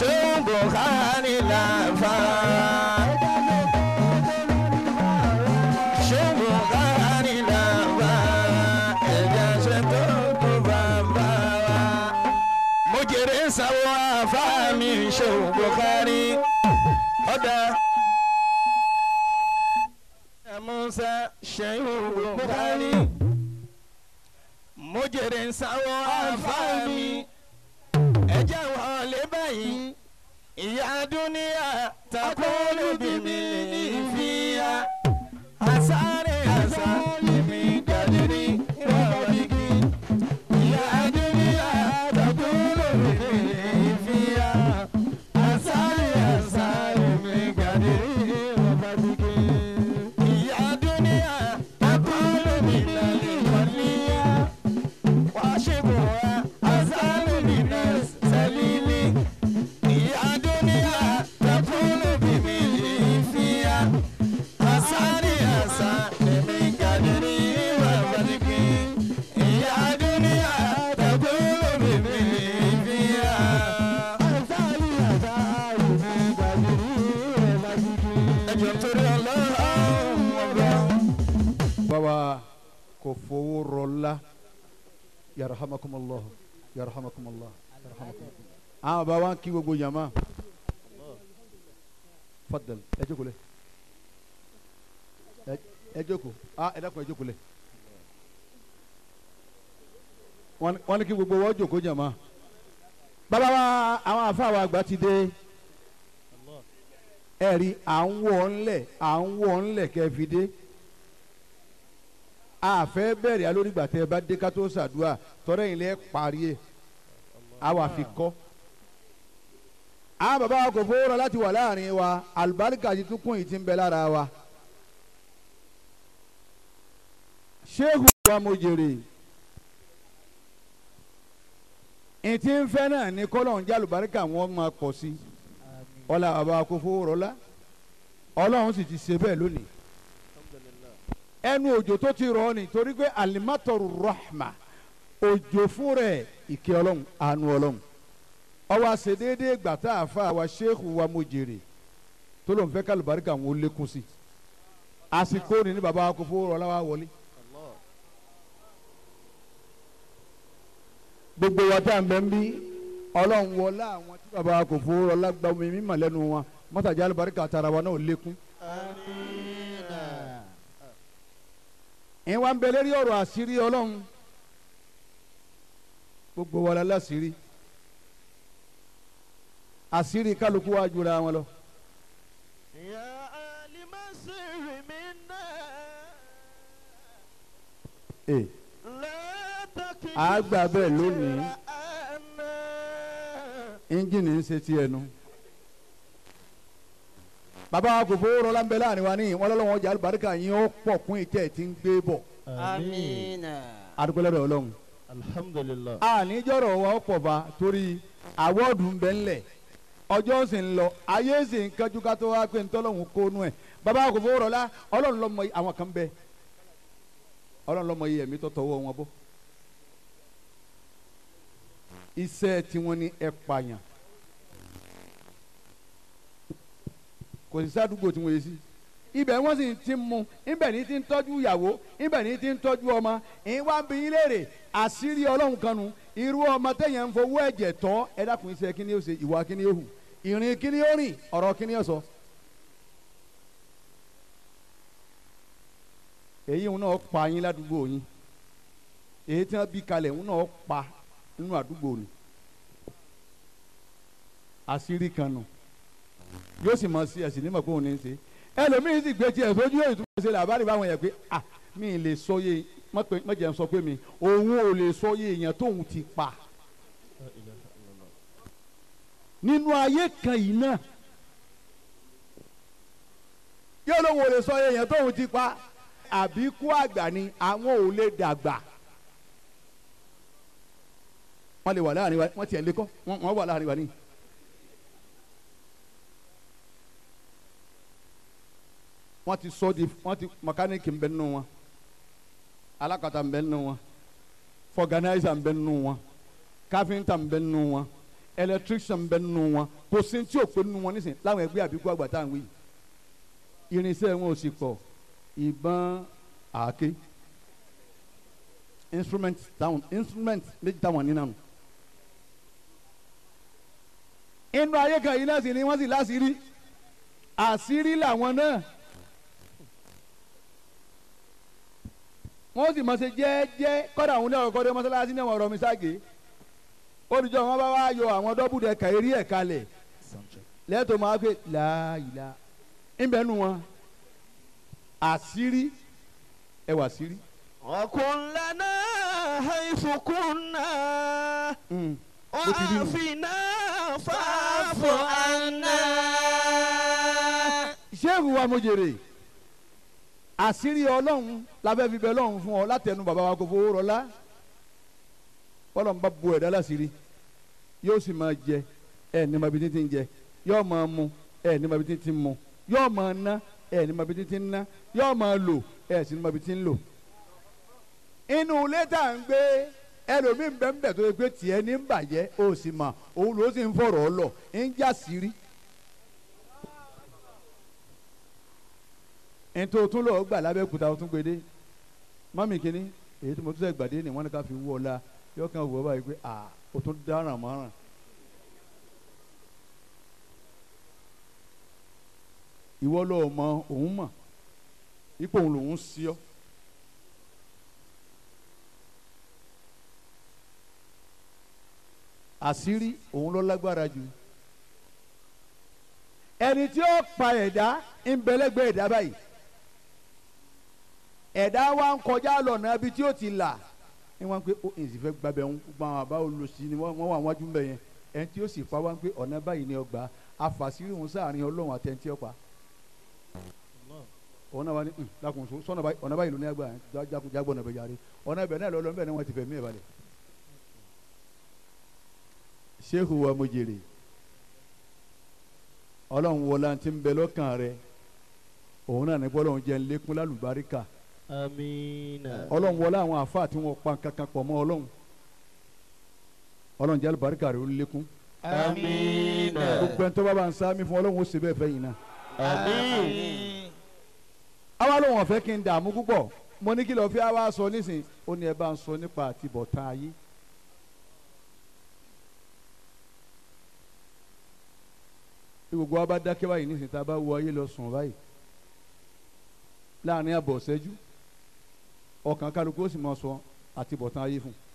ṣéun buhari làfà. ṣéun buhari làfà. ẹ̀jẹ̀ ṣe tó tó bàbá wa. mo jèrè sáwọ́ àfáàmì ṣéun buhari. ọ̀dà. Musa ṣéun buhari. mo jèrè sáwọ́ àfáàmì ẹ jẹ́ wọlé báyìí ìyá dúníà takulu bìbí ìfìyà àsáré àsáré mi gàdírí ìrọ̀lẹ́gì ìyá dúníà takulu bìbí ìfìyà àsáré àsáré mi gàdírí ìrọ̀lẹ́gì ìyá dúníà takulu bìbí ìfìyà wàṣíbùwà àsáré bìbí sẹ́lílì ìyá dúníà takulu bìbí ìfìyà àsáré àsáré mi gàdírí ìrọ̀lẹ́gì ìyá dúníà takulu bìbí ìfìyà àsáré àsáré mi gàdírí ìrọ̀lẹ́gì. ẹjọ́ torí ọlọ́run ọba. bàbá kò fowó rọlá yarahamakumullah yarahamakumullah yarahamakumullah. àwọn bàbá wa ń kí gbogbo yàmá fadal ẹ jókòó lẹ ẹ- ẹ jókòó ah ẹ dákun ẹ jókòó lẹ wọ́n wọ́n ní kí gbogbo wọ́n jókòó jàmá bàbá wa àwọn àfa wa àgbà ti dé ẹ rí à ń wọ̀ ńlẹ̀ à ń wọ̀ ńlẹ̀ kẹ́ fi dé a fẹ́ bẹ̀rẹ̀ alórígbà tẹ́ ẹ bá dé ká tó ṣàdúrà tọ́rẹ́ yìí lẹ́ parí ẹ̀ a wà fi kọ́. àwọn bàbá wa kò fowó rọ láti wà láàrin wa àlùbáríkà ti tún kún yìí ti ń bẹ lára wa. ṣéèkù wa mo jèrè ìtì ń fẹ́ náà ní kọ́lọ̀ ń jẹ́ àlùbáríkà wọn máa pọ̀ sí i ọlá bàbá wa kò fowó rọ lá ọlọ́run sì ti ṣe bẹ́ẹ̀ lónìí ẹnu òjò tó ti rọ ni torí pé alimatoru rahma òjò fún rẹ̀ ìkẹ́ ọlọ́run àánú ọlọ́run ọwọ́ àṣedéédé gbàtà àfa wa sheikh wa mo jèrè tó ló ń fẹ́ kálùbáríkà wọn ó lékún sí àsìkò ní ní baba wa kò fowó rọ láwa wọlé. gbogbo wa tá à ń bẹ ń bí ọlọ́run wọlé àwọn tí baba wa kò fowó rọ lágbàá omi mímọ̀ lẹ́nu wọn mọ́tàjà alùbáríkà tara wa náà ó lékún. ẹ wá ń bẹ lérí ọ̀rọ̀ àṣírí ọlọ́run gbogbo wa la láṣírí àṣírí kálukú wa jura wọn lọ. يا آل مصر منا ee لا تكن a gbà bẹ́ẹ̀ lónìí أنا ẹ́ńjìnì ń ṣe tiẹ̀ nu. bàbá wa kò fowó rọlá ń bẹ láàrin wa níyìn wọn lọ́wọ́ ọjà àlùbáríkà yín ó pọ̀ kún ìtẹ́ tí ń gbé bọ̀ آمين adúgbòlẹ́dọ̀ ọlọ́run. الحمد لله àníjọ́rọ̀ wa ó pọ̀ bá torí àwọ́ọ̀dù ń bẹ ńlẹ̀ ọjọ́ sì ń lọ ayé sì ń kájú ká tó wá pé ntọ́lọ́hún kó nú ẹ̀ bàbá kò fowó rọlá ọlọ́run lọ́mọ yìí àwọn kan bẹ ọlọ́run lọ́mọ yìí ẹ̀mí tó tọwọ́ wọn bọ́ iṣẹ́ tiwọn ni ẹ pààyàn kò sí sádùúgbò tí wọ́n yé sí ibẹ̀ wọ́n sì ti mú ibẹ̀ ní ti ń tọ́jú ìyàwó ibẹ̀ ní ti ń tọ́jú ọmọ ìwà ń bí yín léèrè àṣírí ọlọ́run kan nu irú ọmọ téèyàn ń fowó ẹ̀jẹ̀ tọ́ ẹ dákun iṣẹ́ kí ni ó ṣe ìwà kí ni ó hù ìrìn kí ni ó rìn ọ̀rọ̀ kí ni ó sọ. èyí ń náà pa yín ládùúgbò yín èyí tí wọ́n bí kalẹ̀ ń náà pa nínú àdúgbò ni àṣírí kan nù yóò sì mọ sí ẹ̀sìn nímọ̀ pé òun ní í ṣe ẹlòmíín sì gbé tiẹ̀ sójú èyí tó ṣe làbárí báwọn yẹn pé à mi ì lè sọ yé mọ̀jẹ̀ ń sọ pé mi òun ò lè sọ yé èèyàn tóun ti pa nínú ayé kan yìí náà yóò lóun ò lè sọ yé èèyàn tóun ti pa àbíkú àgbà ni àwọn ò lè dàgbà wọ́n lè wà láàrin wa wọ́n tiẹ̀ lé kọ́ wọ́n wà láàrin wa ní. wọ́n ti sọ di wọ́n ti mẹkáníìkì ń bẹ nínú wọn alákatá ń bẹ nínú wọn fọgànáìsà ń bẹ nínú wọn káfíńtà ń bẹ nínú wọn electrician bẹ nínú wọn kò sí tí ò pé nínú wọn nísìnyí láwọn ẹgbẹ́ àbíkú àgbà tá à ń wí irinṣẹ́ wọn ò sì pọ̀ ìbọn àáké instrument táwọn instrument méjì táwọn ní nánu. inú ayé kan yìí náà sì ni wọ́n sì láṣìírí àṣírí làwọn náà wọ́n sì mọ̀ ṣe jẹ́ẹ́jẹ́ kọ́dà àwọn oníwàwọ̀ kọ́dà mọ́sálásí náà wọ́n rọ mi ságé olùjọ́ wọn bá wá yọ àwọn dọ́bùdẹ kàérí ẹ̀ kalẹ̀ lẹ́tọ̀ máa gbé láàyè ńbẹ́ nu wọn àṣírí ẹwà àṣírí. وكن لنا حيث كنا bó ti rí nù. وعافنا فاعف عنا sẹ́ẹ̀fù wa mo jèrè àṣírí ọlọ́run lábẹ́ fi bẹ ọlọ́run fún ọ látẹnu bàbá wa kò fowó rọlá ọlọ́run bá bu ẹ̀dá láṣìírí yóò sì máa jẹ ẹ ní ma bi títí ń jẹ yóò máa mu ẹ ní ma bi títí ń mu yóò máa ná ẹ ní ma bi títí ń ná yóò máa lò ẹ sì ní ma bi títí ń lò. inú ilé tá à ń gbé ẹlòmíì ń bẹ ń bẹ tó yẹ pé tiẹ̀ ní ń bàjẹ́ ó sì mà òun ló sì ń fọ̀rọ̀ ọ lọ ń já sírí. ntọ́ o tún lọ gbà lábẹ́ kúta o tún gbé dé mami kínní èyí tí mo tún sẹ́ gbàdé ni wọ́n ní ká fi wú ọ la yọ kàn wọ́ báyìí pé ah o tún dáràn mọ́ràn. ìwọ lọ mọ òun mọ ipò òun lòun sí ọ. àṣírí òun ló lágbára jù ẹni tí ó pa ẹ̀dá ń bẹ̀lẹ́gbẹ̀ ẹ̀dá báyìí ẹ̀dá wa ń kọjá lọ́nà ibi tí ó ti là ni wọ́n pe ó èsì fẹ́ gbàbẹ̀ ń gbọ́n àwọn àbá olùsí ni wọ́n wà wájú mbẹ̀ yẹn ẹni tí ó sì pa wá ń pé ọ̀nà báyìí ni ọgbà àfàsírí òun sáàrin ọlọ́run àtẹ̀ntì ọ̀pá ọ̀nà wa ni lakùn so sọ̀nà báyìí ọ̀nà báyìí ló ní ẹgbà jágbọ́n ọ̀nà bẹ̀ yàrá ọ̀nà bẹ̀ náà lọ́lọ́ bẹ̀ ni wọ́n ti fẹ̀ mí ẹ̀ balẹ̀ sehu wa mo jèrè ọlọ́run wọlé àti ń bẹ lọ́kàn rẹ òun náà ní bọ́ ọlọ́run jẹ́ lékún lálùbáríkà amiina ọlọ́run wọlé àwọn àfáà tí wọ́n pa kankan pọ̀ mọ́ ọlọ́run ọlọ́run jẹ́ alùbáríkà rẹ ó lékún amiina gbogbo ẹni tó bá bá ń sáámi fún ọlọ́run ó ṣe bẹ́ẹ̀ fẹ́ yìí náà. amiin àwa lóun ọ̀fẹ́ kí n dààmú púpọ̀ mo ní kí lọ́ọ́ fi àwa sọ nísìn ó ní ẹ bá ń sọ nípa àtibọ̀tán ayé. bí gbogbo wa bá dákẹ́ báyìí nísìn tá a bá wo ayé lọ sùn báyìí láàrin àbọ̀ ṣẹ́jú ọkàn kálukú ó sì máa sọ àtibọ̀tán ayé fún un.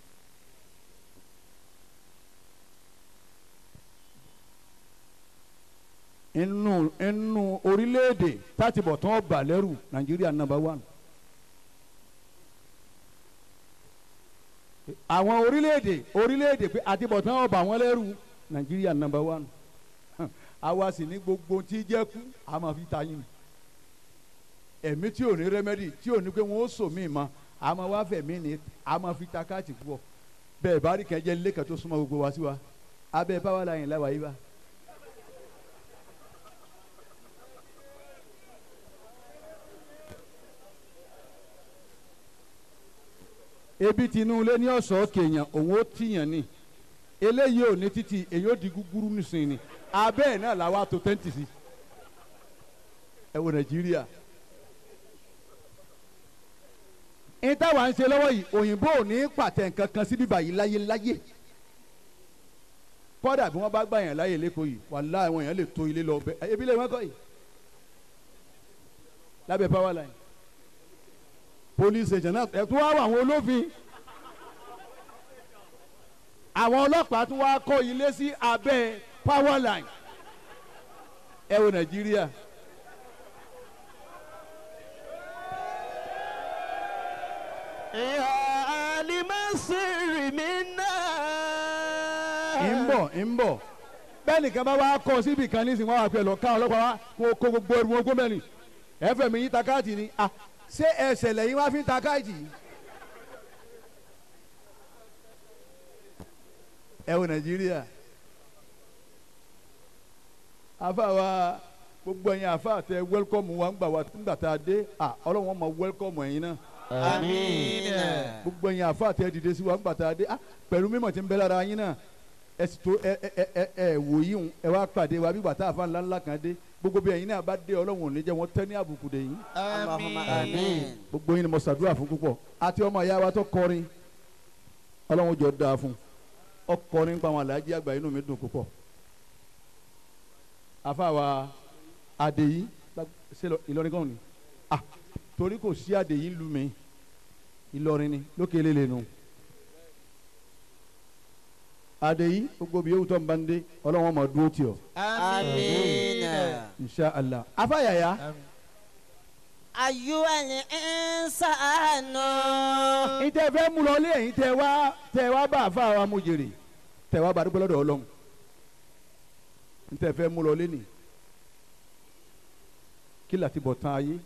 inú inú orílẹ̀-èdè táti bọ̀ tán bà lẹ́rù nàìjíríà nàmbà wán. àwọn orílẹ̀-èdè orílẹ̀-èdè pé àti bọ̀ tán bà wọ́n lẹ́rù nàìjíríà nàmbà wán. àwa sì ní gbogbo tí jẹ́ kú a máa fi ta yín. ẹ̀mí tí ò ní rẹ́mẹ́dì tí ò ní pé wọ́n ó sò mí ma a máa wá fẹ̀mí ni a máa fi ta káàtì púpọ̀ bẹ́ẹ̀ bá rí kẹjẹ lẹ́kẹ̀ẹ́ tó súnmọ́ gbogbo wa sí wa abẹ́ báwa la yìn láwa yìí bá. ebi tinú ilé ní ọ̀sán kèèyàn òun ó tìyàn ni eléyìí ò ní títì èyí ó di gúgúrú nísìnyí ni abẹ́ ẹ̀ náà làwa tó tẹ́ǹtì sí ẹ wo nàìjíríà ní táwa ń ṣe lọ́wọ́ yìí òyìnbó ò ní pàtẹ nǹkan kan sí bíbá yìí láyé láyé kọ́dà bí wọ́n bá gbà yàn láyè lẹ́kọ̀ọ́ yìí wàhálà àwọn èèyàn lè tó ilé lọ bẹ́ẹ̀ ebi lè wọ́n kọ́ yìí lábẹ́ power line police station náà ẹ̀ tún wá wà àwọn olófin àwọn ọlọ́pàá tún wá kọ́ ilé sí abẹ́ power line ẹ wo nàìjíríà. ya alimasiri minna. ń bọ̀ ń bọ̀ bẹ́ẹ̀ nìkan bá wá kọ́ síbi kan nísìnyí wọ́n wá pẹ́ lọ ká ọlọ́pàá wá kó kó gbogbo ẹrù wọn gómìnà ni ẹ fẹ́ mi yín ta káàtì ni ah ṣé ẹsẹ̀ lẹ́yìn wá fi ń ta káàtì yìí. ẹ wo nàìjíríà afa wa gbogbo ẹ̀yin afa tẹ wẹ́lkọ́mù wa ń gbà wá ńgbà tá a dé ah ọlọ́run ma wẹ́lkọ́mù ẹ̀yin náà amiina. gbogbo ẹ̀yin afa tẹ dìde sí wa ńgbà tá a dé ah pẹ̀lú mímọ̀ tí ń bẹ lára yín náà ẹ sì tó ẹ ẹ ẹ ẹ wò yí hun ẹ wá pàdé wa bí bàtà àfa ńlá ńlá kan dé gbogbo bí ẹ̀yin náà bá dé ọlọ́run ò ní jẹ́ wọ́n tẹ́ ní àbùkù dé yín Allahumma amin. gbogbo yín ni mo ṣàdúrà fún púpọ̀ àti ọmọ ìyá wa tó kọrin ọlọ́run jọ dáa fún ọkọrin nípa àwọn aláàjì àgbà inú mi dùn púpọ̀ àfa wa àdèyí ṣe lọ- ìlọrin kan ni ah torí kò sí àdèyí lu mi ìlọrin ni lókè lélẹ̀ nu àdèyí gbogbo bí yóò tó ń bá ń dé ọlọ́run ọmọ dúró tì ọ́ Amina. insha allah afa yàyà Ayyuhal insanu. ìtẹ fẹ́ mú lọ lé ẹ̀yin tẹ wá tẹ wá bá àfa wa mú jèrè tẹ wá bá dúpẹ́ lọ́dọ̀ ọlọ́run ìtẹ fẹ́ mú lọ lé nì kí láti bọ̀ tán ayé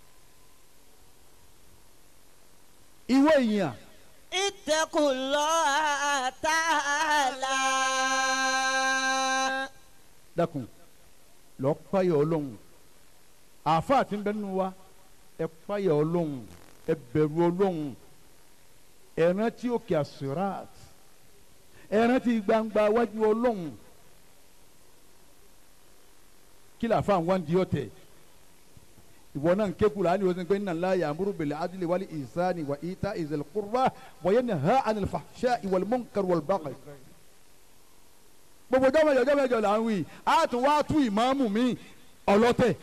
ìwé ìyàn Ittaqullaha ta'ala. dákun lọ páyà ọlọ́run àfa àti bẹ́ẹ̀ nínú wa ẹ páyà ọlọ́run ẹ bẹ̀rù ọlọ́run ẹ rántí òkè àsìrát ẹ rántí gbangba wájú ọlọ́run kí la fa àwọn di ọ̀tẹ̀ ìwọ náà ń ké kula ni o sọ pé inna Allaha ya'muru bil adli wal ihsani wa ita'i zil qurba wa yanha 'anil fahsha'i wal munkar wal baghi gbogbo jọmọjọ jọmọjọ là ń wí a tún wá tú ìmáàmù mi ọlọ́tẹ̀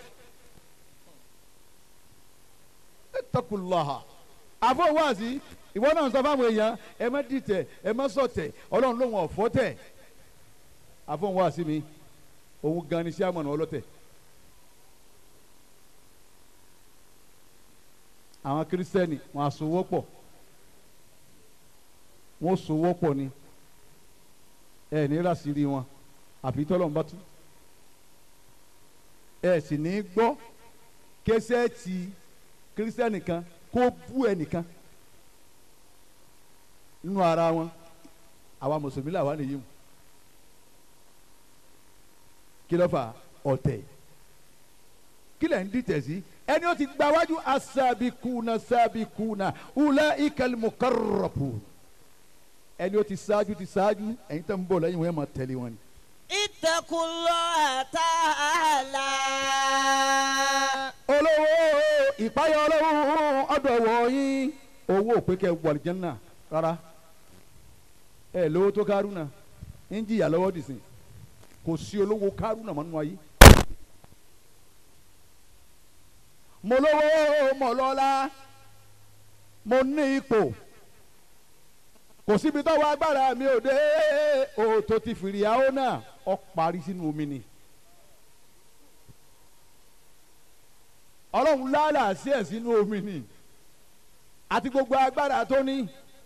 takulaha àfọwọ́sí ìwọ náà sọ fáwọn èèyàn ẹ má dìtẹ̀ ẹ má sọ̀tẹ̀ ọlọ́run ló wọn ọ̀fọ́ tẹ̀ àfọwọ́sí mi òun gan ni sí àmọ̀nà ọlọ́tẹ̀ àwọn kírísítẹ́nì wọn àsowọ́pọ̀ wọn sowọ́pọ̀ ni ẹ ní rásìrì wọn àfi tọ́lọ́run bá tú ẹ sì ní gbọ́ kẹsẹ́ẹ̀tì kírísítẹ́nì kan kó bú ẹnìkan nínú ara wọn àwa mùsùlùmí làwa nìyí mu kí ló fà ọ̀tẹ̀ kí lẹ̀ ń dìtẹ̀ sí ẹni ó ti gba wájú asabikuna sabikuna ula ikal mukarrabu ẹni ó ti ṣáájú ti ṣáájú ẹ̀yin tẹ́ ń bọ̀ lẹ́yìn wọn ẹ̀ máa tẹ̀lé wọn ni. Ittaqullaha ta'ala. olówó ìpáyà olówó ọ̀dọ̀ wọ̀nyí owó òpèkẹ wàlìjánná rárá ẹ lówó tó kárúnà ń jìyà lọ́wọ́ dìsìn kò sí olówó kárúnà mọ́nú ayé mo lówó mo lọ́lá mo ní ipò kò síbi tọ́wọ́ agbára mi ò dé òòtó ti fìrìyàwó náà ọ parí sínú omi ni. ọlọ́run lálà sí ẹ̀ sínú omi ni àti gbogbo agbára tó ní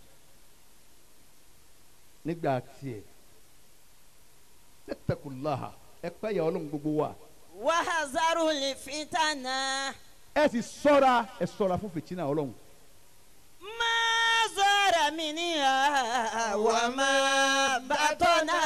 nígbà tiẹ̀ nẹ́tẹ̀kùláhà ẹ pẹ́ yẹ ọlọ́run gbogbo wa Wahazarul fitana. ẹ sì sọ́ra ẹ sọ́ra fún fìtínà ọlọ́run Ma zara minha wa ma batana.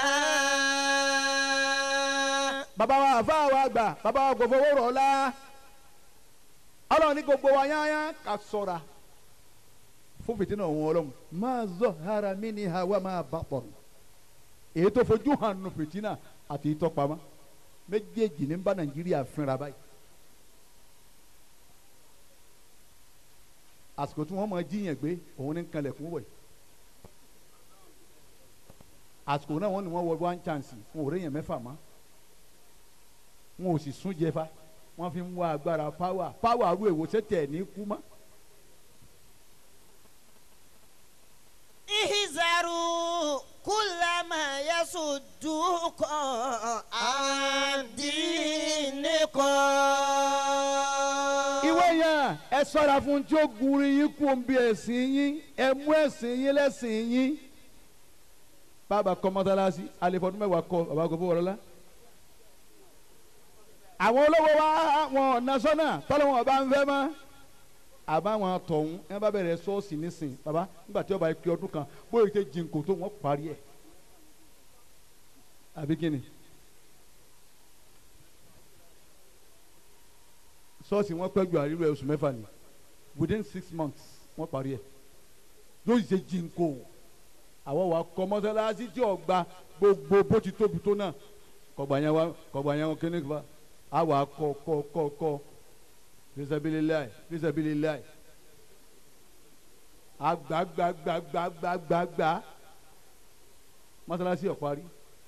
bàbá wa àfa wa gbà bàbá wa kò fowó rọ̀ ọ́lá ọlọ́run ní gbogbo wa yányá ká sọ́ra fún fìtínà òun ọlọ́run máa zọ ara mi ní hawa máa bá pọ̀ èyí tó fojú hàn nù fìtínà àti ìtọ́pamọ́ méjèèjì ní bá nàìjíríà fínra báyìí àsìkò tí wọ́n máa jíyàn gbé òun ní kanlẹ̀kùn wọ̀ yìí àsìkò náà wọ́n ní wọ́n wọ one chance wọn ò réyàn mẹ́fà mọ́ wọn ò sì sún jẹfa wọ́n fi ń wá agbára power power arú èwo sẹ́tẹ̀ ní kú mọ́. Ihzaru kullama yasuddukum an dinikum. ìwé yẹn ẹ ṣọ́ra fún tí ó gunri yín kú omi ẹ̀sìn yín ẹ mú ẹ̀sìn yín lẹ́sìn yín bàbá kọ́ mọ́sálásí alẹ́fọ́dún mẹ́wàá kọ́ bàbá kò fowó rọ́lá. àwọn olówó wa wọn ọ̀nà sọ́nà tọ́lọ́ wọn ọba ń fẹ́ mọ́ àbáwọn tọ̀hún ẹ bá bẹ̀rẹ̀ ṣọ́ọ̀ṣì nísìn bàbá nígbà tí ọba ìpè ọdún kan bóyá ìṣe jìnkò tó wọ́n parí ẹ̀ àbí kíni. ṣọ́ọ̀ṣì wọn pẹ́ ju àríwá oṣù mẹ́fà ni within six months wọ́n parí ẹ̀ yóò ṣe jìnkò àwọn wa kọ́ mọ́sálásí tí ò gba gbogbo bó ti tóbi tó náà kọgbà yẹn wá kọgbà yẹn wọn kíní fa a wà kọ kọ kọ kọ fisabililayi fisabililayi agbagbagbagbagbagba masalasi ọ̀parí.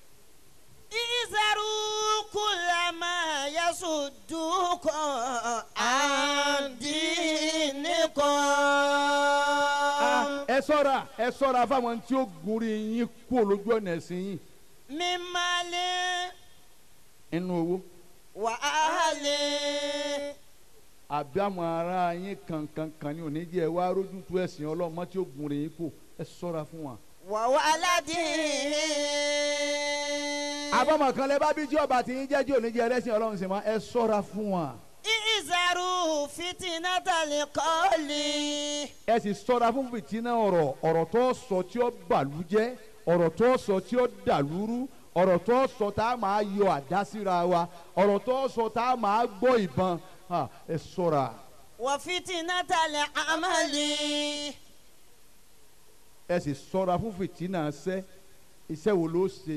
إذروا كل ما يصدكم عن دينكم ẹ ṣọ́ra ẹ ṣọ́ra fáwọn tí ó gunrí yín kú olójú ọ̀nà ẹ̀sìn yín من مال inú owó وأهل àbí àwọn ará yín kankankan ní oníjẹ wá rójú tó ẹ̀sìn ọlọ́mọ tí ó gunrí yín kú ẹ ṣọ́ra fún wa. وولد àbọ̀mọ̀ kan lẹ bá bí tí ọba tí yín jẹ́ tí oníjẹ ẹlẹ́sìn ọlọ́run sì mọ́ ẹ ṣọ́ra fún wa. إذروا فتنة القول ẹ sì ṣọ́ra fún fìtínà ọ̀rọ̀ ọ̀rọ̀ tó sọ tí ó bàlújẹ́ ọ̀rọ̀ tó sọ tí ó dàlúrú ọ̀rọ̀ tó sọ tá a máa yọ àdá síra wa ọ̀rọ̀ tó sọ tá a máa gbọ́ ìbọn ha, ẹ ṣọ́ra. وفتنة العمل ẹ sì ṣọ́ra fún fìtínà ṣẹ́ iṣẹ́ wo ló ṣe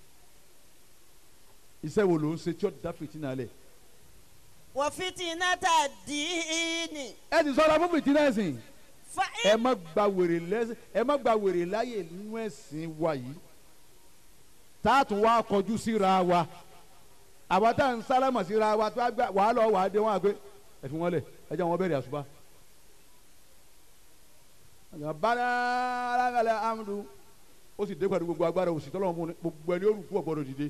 iṣẹ́ wo ló ń ṣe tí ó dá fìtínà lẹ̀ وفتنة الدين ẹ sì ṣọ́ra fún fìtínà ẹ̀sìn ẹ فإن má gba wèrè lẹ́sìn ẹ má gba wèrè láyè nínú ẹ̀sìn wa yìí tá a tún wá kọjú síra wa àwa tá à ń sálámà síra wa tó a gbà wàá lọ wàá dé wọn àgbẹ̀ ẹ fi wọn lẹ̀ ẹ jẹ́ wọn bẹ̀rẹ̀ àṣùbà. bala alágalẹ̀ amadu ó sì dé pẹ̀lú gbogbo agbára òsì tọ́lọ́mù fún un gbogbo ẹni ó rù kú ọ̀gbọ́dọ̀ dìde.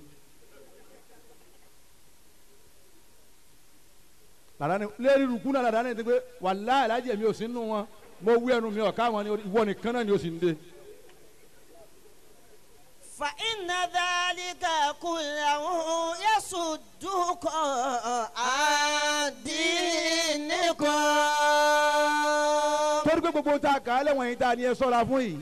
làdáni lérí rùkú náà làdáni ti pé wàláhì alájẹ mi ò sí nù wọn mo wí ẹnu mi ọ̀ká wọn ni ìwọ nìkan náà ni ó sì ń dé. فإن ذلك كله يصدكم عن دينكم torí pé gbogbo ta kà á lẹ́wọ̀n yìí ta ni ẹ sọ́ra fún yìí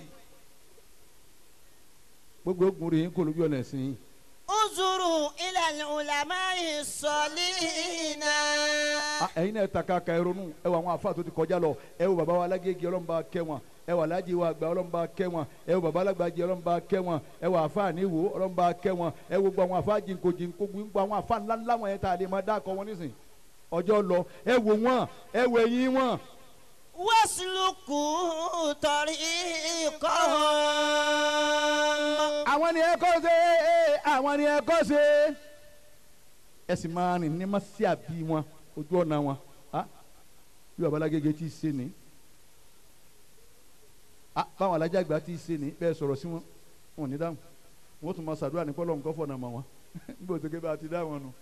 gbogbo ogun rèé kò lójú ọ̀nà ẹ̀sìn yìí. انظروا إلى العلماء الصالحين Ah, ẹ̀yin náà ta ká ka ẹ ronú ẹ wọ àwọn afa tó ti kọjá lọ ẹ wọ baba wa alágége ọlọ́mùbá kẹ́ wọn ẹ wọ alájí wa àgbà ọlọ́mùbá kẹ́ wọn ẹ wọ baba alágbàjì ọlọ́mùbá kẹ́ wọn ẹ wọ afa àníwò ọlọ́mùbá kẹ́ wọn ẹ wọ gbogbo àwọn afa jìnkò jìnkò gbogbo àwọn afa ńláńlá wọn yẹn tá a lè máa dákọ wọn nísìn ọjọ́ lọ ẹ wò wọn ẹ wò ẹ̀yìn wọn واسلكوا طريقهم àwọn ni ẹ kọ́ ṣe àwọn ni ẹ kọ́ ṣe ẹ sì máa rìn ní mọ́sí àbí wọn ojú ọ̀nà wọn ah, bí babalágége tí ì ṣe ni ah, báwọn alájàgbá tí ì ṣe ni bẹ́ẹ̀ sọ̀rọ̀ sí wọn wọn ò ní dáhùn wọn ó tún máa ṣàdúrà ní kọ́lọ́ nǹkan fọ̀nà mọ́ wọn níbo tó ké bá a ti dá wọn nù.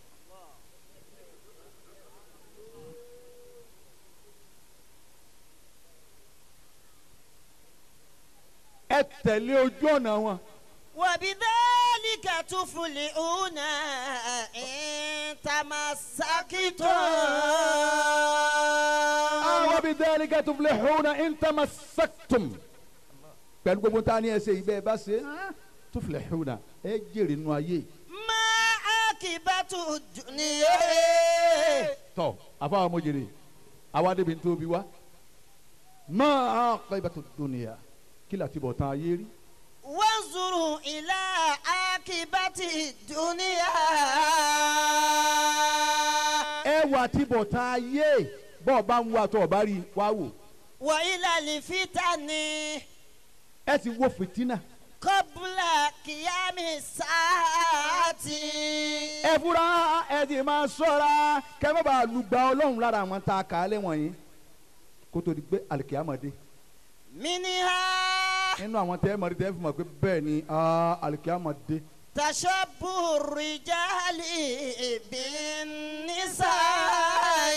ẹ tẹ̀lé ojú ọ̀nà wọn. وبذلك تفلحون إن تمسكتم àwọn bíi dẹ́rẹ́ ká tó filẹ̀ hùwà in tamassaktum. pẹ̀lú gbogbo tá a ní ẹsẹ̀ yìí bẹ́ẹ̀ bá ṣe tó filẹ̀ hùwà ẹ jèrè nù ayé. ما عاقبة الدنيا tọ́ àfọwọ́ mo jèrè àwa débi tó bi wá. máa kọ́ ibà tó dúnìyà kí la ti bọ̀ tán ayé rí. وانظروا إلى عاقبة الدنيا ẹ wà tí bọ̀ tán ayé bọ́ọ̀ bá ń wá tó o bá rí wá wò. وإلى الفتن ẹ sì wo fìtínà. قبل قيام الساعة ẹ fura ẹ sì máa ṣọ́ra kẹ́ má bàa lùgbà ọlọ́run lára àwọn tá a kà á lẹ́wọ̀n yìí kó tó di pé àlìkìyàmọ̀dé منها nínú àwọn tẹ́ ẹ mọ̀ rí tẹ́ ẹ fi mọ̀ pé bẹ́ẹ̀ ni ah, àlìkìyàmọ̀dé تشبه الرجال بالنساء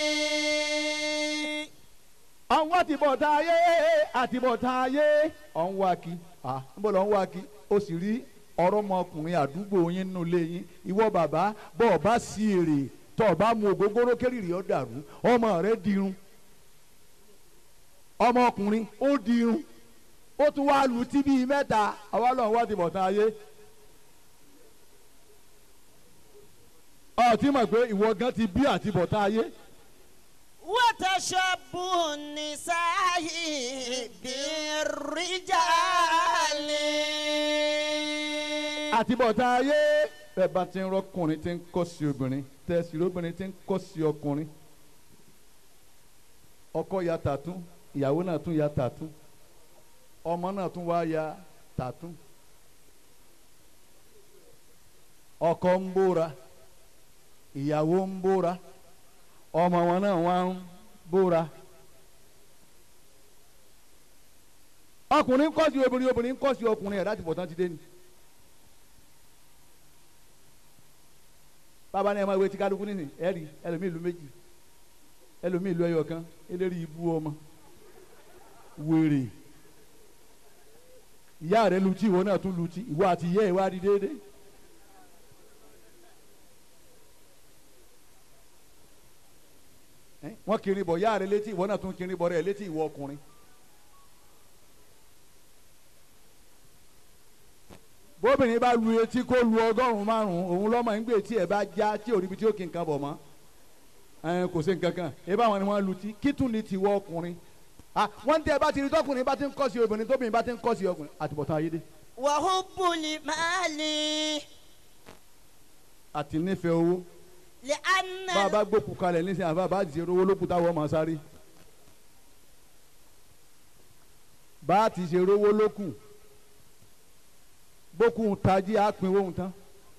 ọ̀hún àtibọ̀tá ayé àtibọ̀tá ayé ọ̀hún wá kí ah, níbo lọ́hún wá kí o sì rí ọ̀rọ̀ ọmọkùnrin àdúgbò yín nínú ilé yín ìwọ bàbá bọ́ ọ bá sí èrè tọ́ ọ bá mu ògógóró kérìrì ọ dàrú ọmọ rẹ dirun ọmọkùnrin ó dirun ó tún wá lu tí bíi mẹ́ta àwa lọ́hún wá àtibọ̀tá ayé. ọ ti mọ̀ pé ìwọ gan ti bí àtibọ̀tá ayé. وتشبه النساء بالرجال àtibọ̀tán ayé bẹ́ẹ̀ bá ti ń rọ́kùnrin tí ń kọ́ sí obìnrin tẹ̀sí obìnrin tí ń kọ́ sí ọkùnrin ọkọ ya tàtún ìyàwó náà tún ya tàtún ọmọ náà tún wá ya tàtún ọkọ ń bóra ìyàwó ń bóra ọmọ wọn náà wá ń bóra ọkùnrin ń kọ́ sí obìnrin obìnrin ń kọ́ sí ọkùnrin ẹ̀ láti bọ̀ tán ti dé ni. bàbá ní ẹ máa wé tí kálukú nìyí ẹ rí ẹlòmíì ìlú méjì ẹlòmíì ìlú ẹyọ kan eléyìí ibú ọmọ wèrè ìyá rẹ lu tí ìwọ náà tún lu tí ìwọ àti ìyá ẹ wá di déédéé. Ẹ́, wọ́n kiri bọ̀ ìyá rẹ létí ìwọ náà tún kiri bọ̀ rẹ létí ìwọ ọkùnrin. bóbìnrin bá lu etí kó lu ọgọ́rùn-ún márùn-ún òun lọ́mọ ń gbé tí ẹ̀ bá já tí ò ríbi tí ó kí nǹkan bọ̀ mọ́ ẹ̀ kò sí nǹkan kan ẹ bá wọn ni wọ́n lu tí kí tún ni tiwọ́ ọkùnrin ah wọ́n tẹ́ ẹ bá ti rí tọkùnrin bá ti ń kọ́ sí obìnrin tóbìnrin bá ti ń kọ́ sí ọkùnrin àtibọ̀tán ayédè wàhùbùlì máàlì àti nífẹ̀ẹ́ owó lè ànà bá a bá gbókù kalẹ̀ nísìnyí àbá bá ti ṣe owó lókùtà wọ́n máa sáré bá a ti ṣe owó lókù bókù tají á pin owó tán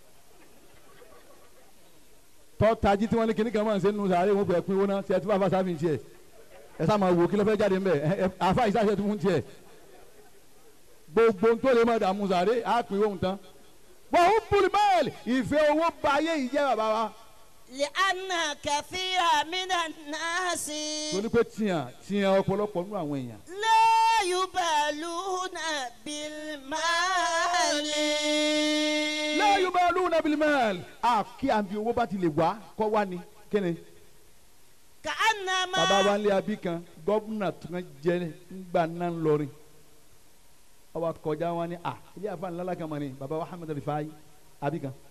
tọ́ tají tí wọ́n ní kíní kan máa ń ṣe nínú sàárè wọn fẹ́ pin owó náà ṣe tí bàbá sáfì ń tiẹ̀ ẹ sá máa wò kí ló fẹ́ jáde ńbẹ ẹ ẹ àfa ìsáṣẹ tó ń tiẹ̀ gbogbo tó lè má dààmú sàárè á pin owó tán wọ́n ń bùrì bẹ́ẹ̀lì ìfẹ́ owó ba ayé yìí jẹ́ bàbá wa lè ànà kẹfìrà mìíràn náà sí. torí pé tiẹ̀ tiẹ̀ ọ̀pọ̀lọpọ̀ nínú àwọn èèyàn lẹ́yìn bàálù náà bílmáàlì. lẹ́yìn bá lóun náà bilimẹ́ẹ̀lì à kí àbí owó bá ti lè wá kọ́ wá ni kíni kàánàmá. bàbá wa ń lé abí kan gọ́vùnà tó ń jẹ́ ńgbà náà ń lọrin ọba kọjá wọn ni à ilé àfa ńlá kan mọ̀ ni bàbá wa Hamad Rifai abí kan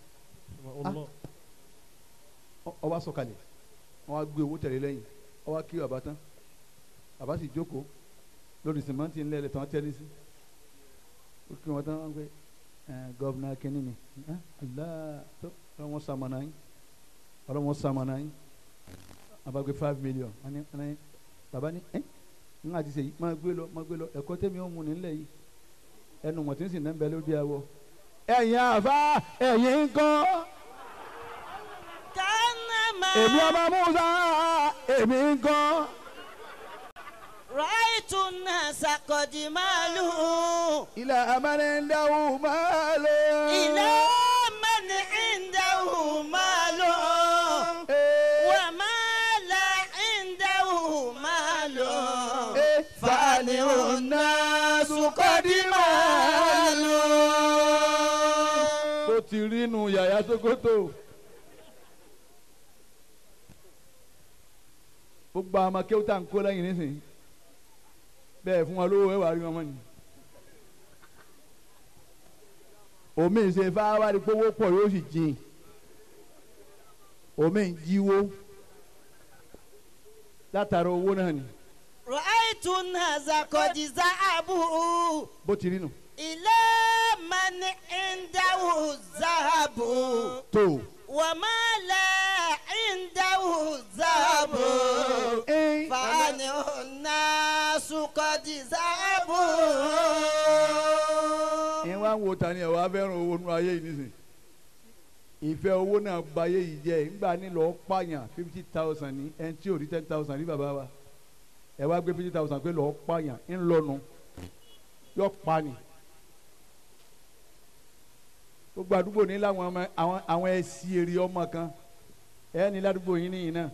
Ọ- ọba sọ̀kalẹ̀ wọn wá gbé owó tẹ̀lé lẹ́yìn ọba kí bàbá tán bàbá sì jókòó lórí sìmẹ́ntì ńlẹ̀ lẹ́tọ̀ wọn tẹ́lẹ̀ sí ó kí wọn tán wọn gbé ẹ gọ́vùnà kínní ni ẹ Allah tó ọlọ́wọ́n sàmọ̀nà yín ọlọ́wọ́n sàmọ̀nà yín bàbá gbé five million wọn ni wọn ni bàbá ni ẹ ń àti sèyí máa gbé lọ máa gbé lọ ẹ̀kọ́ tẹ́mi ó mu nílẹ̀ yìí ẹnu mọ̀tí ń sì náà ń bẹ lórí awọ. ẹ̀yin àfa ẹ̀yin ń kọ́ kàánàmá. èmi ọba musa èmi ń kọ́. ràìtù náà sàkọ̀dì màálù. ilẹ̀ amẹ́rin ń dáhùn máa lò. ilé mẹ́ni ìdáhù màálù. wà má la ìdáhù màálù. fani ọ̀nà sùkọ́dí máa lò. tó ti rí nu yàyà sokoto. gbogbo àwọn ọmọ kéwútà ń kó lẹ́yìn nísìnyí bẹ́ẹ̀ fún wọn lówó ẹ̀ wà rí wọn mọ́ ni. omi ń ṣe fáwárí pé owó pọ̀ yóò sì jìn omi ń jíwó látara owó náà ni ràìtù náà sàkọ̀dì záàbù. bó ti rí nu. ilé mẹ́ni ìdáhù záàbù. tó wàmà la ìdáhù záàbù. fani ọ̀nà sùkọ̀dì záàbù. ẹ wá ń wo ta ni ẹ wá fẹ́ràn owó nínú ayé yìí nísìnyí ìfẹ́ owó náà ba ayé yìí jẹ́ ńgbà nílò pààyàn fifty thousand ní ẹni tí ò rí ten thousand ní bàbá wa ẹ wá gbé fifty thousand pé lọ́ọ́ pààyàn ńlọnu yọ pa ni gbogbo àdúgbò ní láwọn ọmọ àwọn àwọn ẹsì èrè ọmọ kan ẹ ní ládùúgbò yín nìyí náà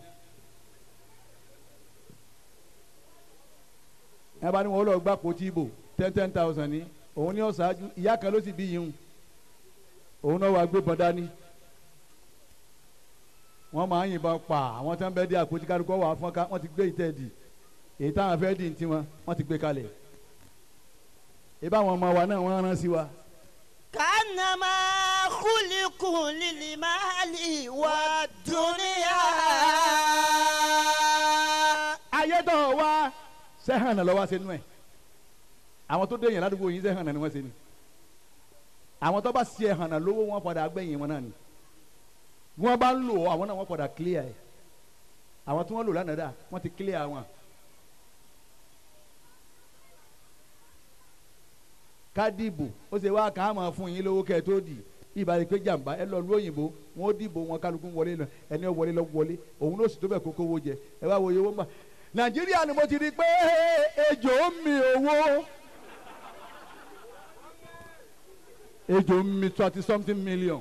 ẹ bá ní wọn lọ gbà pòtí ìbò ten ten thousand ní òun ní ọ̀sáájú ìyá kan ló sì bí yìí hùn òun náà wàá gbé bọ́n dání wọ́n máa ń yìnbọn pa àwọn tí wọ́n bẹ́ẹ̀ dé àpótí kálukú wà fọ́n ká wọ́n ti gbé ìtẹ́ẹ̀dì èyí táwọn fẹ́ẹ́ dì ní tiwọn wọ́n ti gbé kalẹ̀ ìbá àwọn ọmọ wa náà wọ́n rán sí wa. kàánàmá kúlíkù lílì máàlì wà dúníyà. ayé tó wá sẹ́hàn náà lọ́wọ́ sínú ẹ̀ àwọn tó dé yẹn ládùúgbò yín sẹ́hàn náà ni wọ́n ṣe ni àwọn tó bá ṣe ẹ̀hànà lówó wọn padà gbẹ̀yìn wọn náà ni bí wọ́n bá ń lò ó àwọn náà wọ́n padà clear ẹ̀ àwọn tí wọ́n lò lánàá dà wọ́n ti clear wọn. kádìbò ó ṣe wá kàn án máa fún yín lówó kẹ́ ẹ tó dì ìbára pé jàǹbá ẹ lọ lu òyìnbó wọn ó dìbò wọn kálukú wọlé lọ ẹni ó wọlé lọ wọlé òun ló sì tó bẹ̀ kókó owó jẹ ẹ wá wo iye owó ń bà nàìjíríà ni mo ti rí i pé ejò ń mi owó ejò ń mi twenty something million.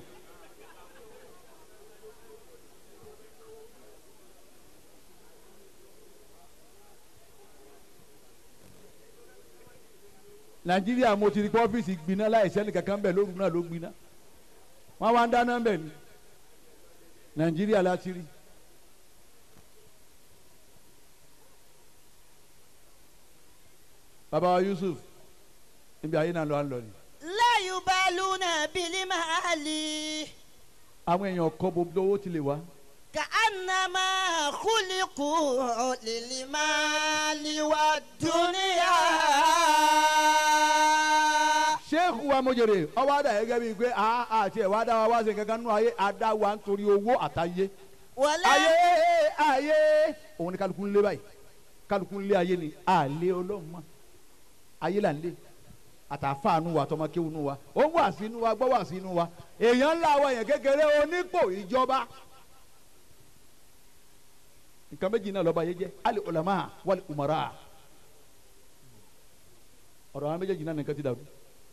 nàìjíríà mo ti rí pé ọ́fíìsì gbiná láì sẹ́ni kankan bẹ̀ lóru náà ló gbiná wọ́n wá ń dáná bẹ̀ ni nàìjíríà láti rí. bàbá wa yusuf níbi ayé náà lọ à ń lọ ni. láyù bálú náà bílí máa lì. àwọn èèyàn kọ́ gbogbo owó ti lè wá. ka anama kuliku lili maali wa duniya. sheikh wa mojere ọwọ́ adá yẹ gẹ́gẹ́ bíi pé a àti ẹ̀ wá dá wa wá sí kankan nínú ayé adá wa nítorí owó àtàyé. wọlé. ayé ayé òun ni kálukú ń lé báyìí kálukú ń lé ayé ni àlé ọlọ́run mọ́ ayé là ń lé àtàfáànù wa tọmọkéwùnù wa ó ń wà sínú wa gbọ́ wà sínú wa èèyàn ńlá wa yẹn kékeré onípò ìjọba nǹkan méjì náà lọ́ba yé jẹ́ ali ulama wali umara ọ̀rọ̀ àwọn méjèèjì náà nìkan ti dàrú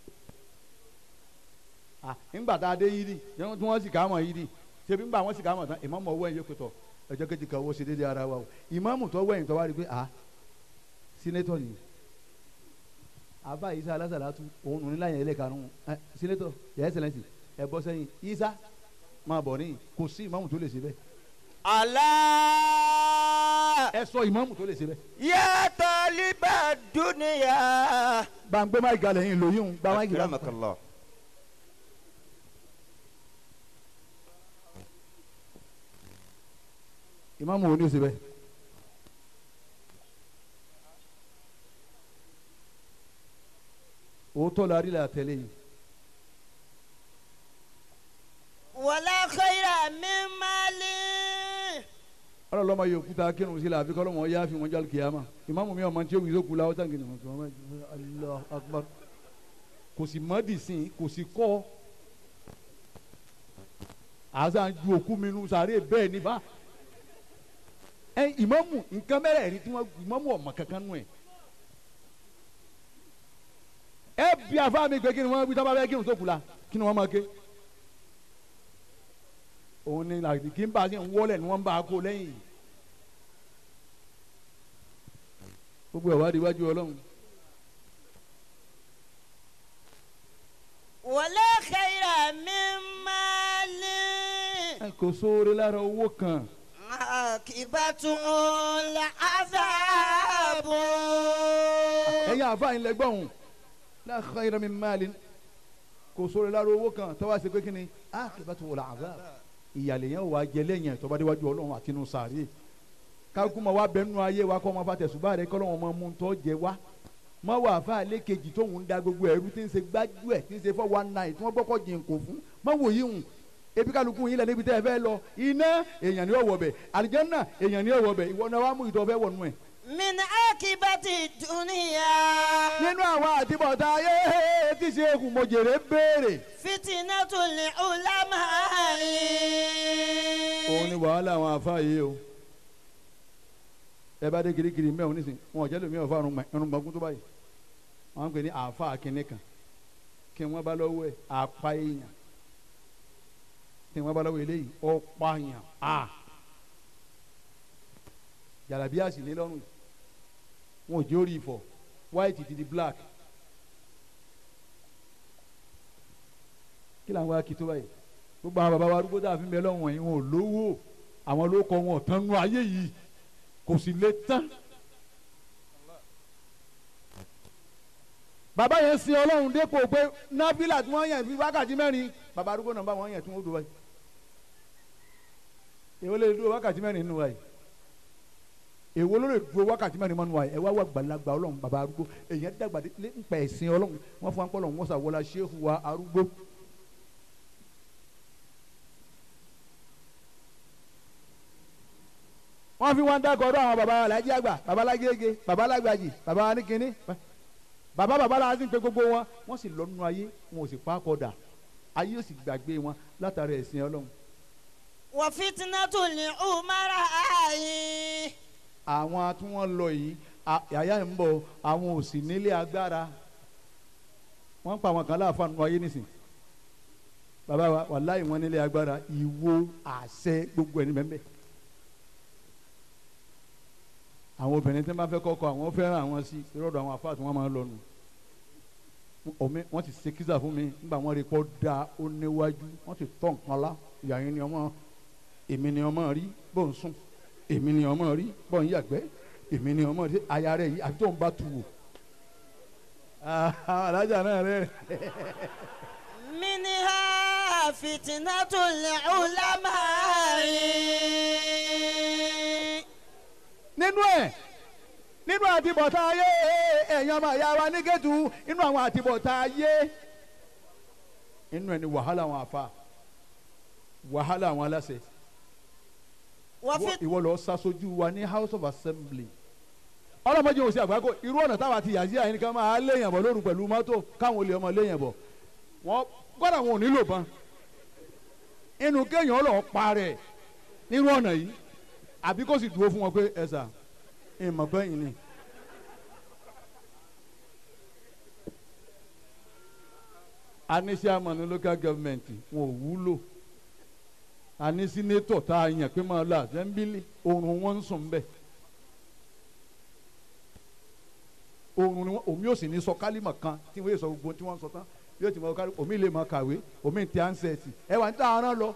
ah ńgbà tá a dé yìí ni tí wọ́n sì ká mọ̀ yìí ni ṣebí ńgbà wọ́n sì ká mọ̀ tán ìmáàmù ọwọ́ ẹ̀yẹ kòtò ẹjọ́ kejì kan owó ṣe déédéé ara wa o ìmáàmù tó wẹ̀yìn tó wá rí i pé ah sínétọ̀ nìyí àbá isa alásàlátú òun nù nílá yẹn ẹlẹ́karùn-ún ẹ sínétọ̀ yẹ ẹsẹ̀lẹ̀sì ẹ bọ́ sẹ́yìn isa máa bọ̀ níyìn kò sí ìmáàmù tó lè ṣe bẹ́ẹ̀ Allah. ẹ sọ ìmáàmù tó lè ṣe bẹ́ẹ̀. Ya taliba dunya. gbàngbé máa galẹ̀ yín lóyún gbà máa gíga. Akramakallah. ìmáàmù wo ni ó ṣe bẹ́ẹ̀. òótọ́ la rí la tẹ̀lé yìí. wọlé xeyra mi maali. ọlọ́run lọ́mọ yìí òkúta kírun sí la àfi kọ́ lọ́mọ yá fi wọn jálù kìyàmá ìmáàmù mi ọmọ tí ó wù sókù la ọ̀tá gidi wọn sọ wọn Allahu Akbar kò sì mọ́ dì sí kò sì kọ́ àzá ju òkú mi nu sàárè bẹ́ẹ̀ ni bá ẹ ìmáàmù nǹkan mẹ́rẹ̀ rí tí wọ́n ìmáàmù ọ̀mọ kankan nù ẹ̀ ẹ bí afá mi pé kí ni wọ́n wí tábà bẹ́ẹ̀ kírun sókù la kí ni wọ́n máa ké òun ni làdì kí n bá a ṣe ń wọlé ni wọ́n bá a kó lẹ́yìn gbogbo ẹ̀ wá di iwájú ọlọ́run wọlé xeyra mi maali. ẹ kò sóore lára owó kan akibatu la azabu. ẹ̀yin àfa yín lẹ́gbọ̀n òun la khayra min malin kò sóore lára owó kan tọ́wọ́ ṣe pé kí ni akibatu wal azab ìyàlẹ̀ yẹn wà jẹ lẹ́yìn tọ́ba déwájú ọlọ́run àti inú sàárè kákúmọ wa bẹnu ayé wa kọ́ ọmọ fa tẹ̀sùbá rẹ kọ́ lọ́wọ́ ọmọ mú tọ́ jẹ wa mọ wà fà lẹ́kejì tóun ń da gbogbo ẹ̀rú tí ń ṣe gbájú ẹ̀ tí ń ṣe fọ́ one nine tí wọ́n gbọ́kọ̀ jìn kò fún mọ wò yí hùn ebi kálukú yín lẹ níbi tẹ́ ẹ fẹ́ lọ iná èèyàn ni ó wọ̀ bẹ̀ àlìjẹ́nà èèyàn ni ó wọ̀ bẹ̀ ìwọ náà wàá mú ìtọ́ fẹ́ wọnú ẹ̀. min akibati duniya. nínú àwọn àtibọ̀tá ayé tí ṣe kù mọ̀jèrè béèrè. fitinatu li ulama'i. òun ni wàhálà àwọn àfa yìí o ẹ bá dé kirikiri mẹ́wọ̀n nísìn wọn ò jẹ́ lómi ọ̀fà irun gbọ̀ngún tó báyìí wọn ń pè ní àfa akínní kan kí wọ́n bá lọ́wọ́ ẹ̀ apá èèyàn kí wọ́n bá lọ́wọ́ eléyìí ọ̀pá èèyàn a jàlábí àsìlè lọ́rùn yìí wọn ò jẹ́ orí ìfọ̀ white ti di black kí làwọn akitó báyìí gbogbo àwọn baba wa arúgbó tá a fi ń bẹ lọ́wọ́ yìí wọn ò lówó àwọn ló kọ wọn tán nú ayé yìí kò sì lè tán. bàbá yẹn sin ọlọ́run dépò pé nábìlà tí wọ́n yàn fi wákàtí mẹ́rin bàbá arúgbó náà bá wọn yàn tí wọ́n dúró báyìí. èwo lè dúró wákàtí mẹ́rin nínú wa yìí èwo ló lè dúró wákàtí mẹ́rin mọ́nu wa yìí ẹ wá wà gbàlagbà ọlọ́run bàbá arúgbó èyàn dàgbà nípa ẹ̀sìn ọlọ́run wọ́n fún wa ń pọ́ lọ́run wọ́n sàwọ́lá ṣéhù wa arúgbó wọ́n fi wọ́n dákọ̀ ọdún àwọn baba alájí àgbà baba alágége baba alágbàjì baba aníkíní baba baba la ti ń pe gbogbo wọn wọ́n sì lọ nínú ayé wọn ò sì pa kọ́dà ayé ò sì gbàgbé wọn látara ẹ̀sìn ọlọ́run. wọ́n fitinatu ní umara ayi. àwọn tí wọ́n lọ yìí a- àyà ń bọ̀ àwọn ò sì nílé agbára wọ́n pa àwọn kan láàfáà nínú ayé nísìn bàbá wa wàláyé wọn nílé agbára ìwo àṣẹ gbogbo ẹni bẹ́ẹ̀ bẹ́ẹ̀ àwọn obìnrin tí wọ́n bá fẹ́ kọ́kọ́ àwọn fẹ́ràn àwọn sí irọ́dọ̀ àwọn afáà tí wọ́n máa ń lọ nù omi wọ́n ti ṣe kíza fún mi nígbà wọ́n rí pọ́ da ó níwájú wọ́n ti tọ́ nǹkan lá ìyá yẹn ni ọmọ èmi ni ọmọ rí bó ń sùn èmi ni ọmọ rí bó ń yàgbẹ́ èmi ni ọmọ rí aya rẹ̀ yìí àti tó ń bá tu wò alájà náà rẹ̀ minha fitinatu ní ulama ayi. nínú ẹ̀ nínú àtibọ̀tá ayé ẹ̀yàn ọmọ ìyá wa ní gẹ̀tù nínú àwọn àtibọ̀tá ayé nínú ẹ̀ ni wàhálà àwọn àfa wàhálà àwọn aláṣẹ wọ́n Ìwọ- fi ìwọ lọ ṣaṣojú wa ní house of assembly ọlọ́mọdé òsì àgbákò irú ọ̀nà táwa ti yà sí àyìn kan máa léèyàn bọ̀ lóru pẹ̀lú mọ́tò káwọn olè ọmọ léèyàn bọ̀ wọ́n gbọ́dọ̀ wọn ò nílò ban inú kéèyàn lọ parẹ́ nírú ọ̀nà yìí àbí kó sì dúró fún wọn pé ẹ sà ìmọ̀ pé yìí ni. anísí àmọ́ ní local government wọn ò wúlò àní sínétọ̀ tá a yàn pé máa lọ àsẹ́ńbílì oorun wọn ń sùn bẹ́ẹ̀ oorun ni wọn omi ò sì ní sọ kálímà kan tí wọ́n yé sọ gbogbo tí wọ́n sọ tán yóò ti mọ kálímà omi lè máa kàwé omi ti ansẹ̀tì ẹ wà ń tà àrán lọ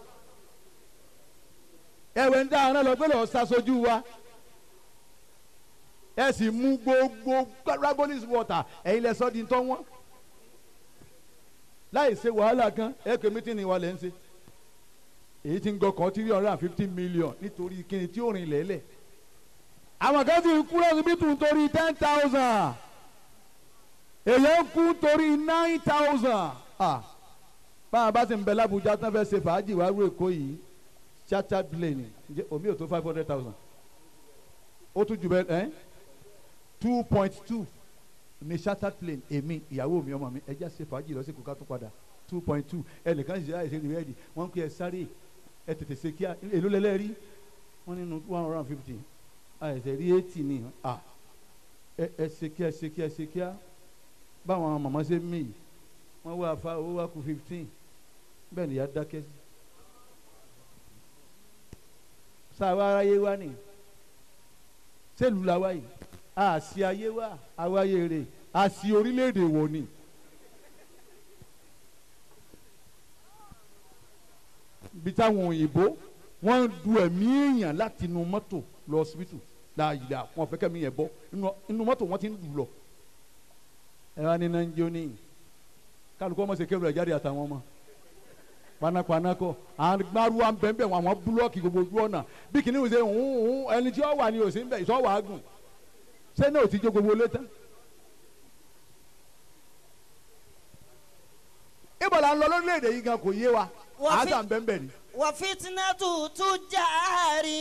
ẹ wẹ̀ ń tà àrán lọ pé lọ́ọ́ ṣaṣojú wa ẹ sì mú gbogbo dragonis water ẹ̀yin lẹ sọ́ di tọ́ wọ́n láì ṣe wàhálà kan ẹ pé mítìnì wa lẹ́ ń ṣe èyí tí ń gọkàn three hundred and fifty million nítorí kíni tí ó rìn lẹ́lẹ̀ àwọn kan sì ń kú lọ́sibítù nítorí ten thousand èyí ń kú nítorí nine thousand báwa bá sì ń bẹ lábújá tán fẹ́ ṣe fàájì wá rú èkó yìí chartered plane ǹjẹ́ omi ò tó five hundred thousand ó tún jù bẹ́ẹ̀ ẹ́ two point two ní chartered plane èmi ìyàwó mi ọmọ mi ẹ já ṣe fàájì lọ sí kóká tó padà two point two ẹnìkan ṣe àìsè ní rẹ́ẹ̀dì wọ́n ń pè ẹ sáré ẹ tètè ṣe kíá èló lẹ́lẹ́rí wọ́n nínú one hundred and fifty àìsè rí eighty ni à ẹ ẹ ṣe kíá ṣe kíá ṣe kíá báwọn màmá ṣe mí yìí wọ́n wá fa owó wá kù fifteen bẹ́ẹ̀ nìyá dákẹ́ sí. sáà wá aráyé wá ni sẹ́lù la wá yìí àṣì ayé wá àwáyé rè àṣì orílẹ̀-èdè wò ni. bí táwọn òyìnbó wọ́n ń du ẹ̀mí èèyàn láti inú mọ́tò lọ síbítù láàyè wọn fẹ́ kẹ́mi yẹn bọ́ inú mọ́tò wọ́n ti ń dù lọ. ẹ wá ní nàìjíríà ní kálukú ọmọ ṣe kébù rẹ̀ jáde àtàwọn ọmọ panápaná kọ àwọn gbárùwà ń bẹ̀ ń bẹ̀ wọn àwọn búlọ́ọ̀kì gbogbo ojú ọ̀nà bí kìnìún ṣe ń hún ẹni tí ó wà ní òsín bẹ̀ ìṣọ́ wàá gùn ṣé náà ò ti jó gbogbo létá. ibo la ń lọ lórílẹ̀‐èdè yìí gan kò yé wa Wọ́n fi- àásà ń bẹ́ ń bẹ̀ ni. wọ́n fitinatu tujari.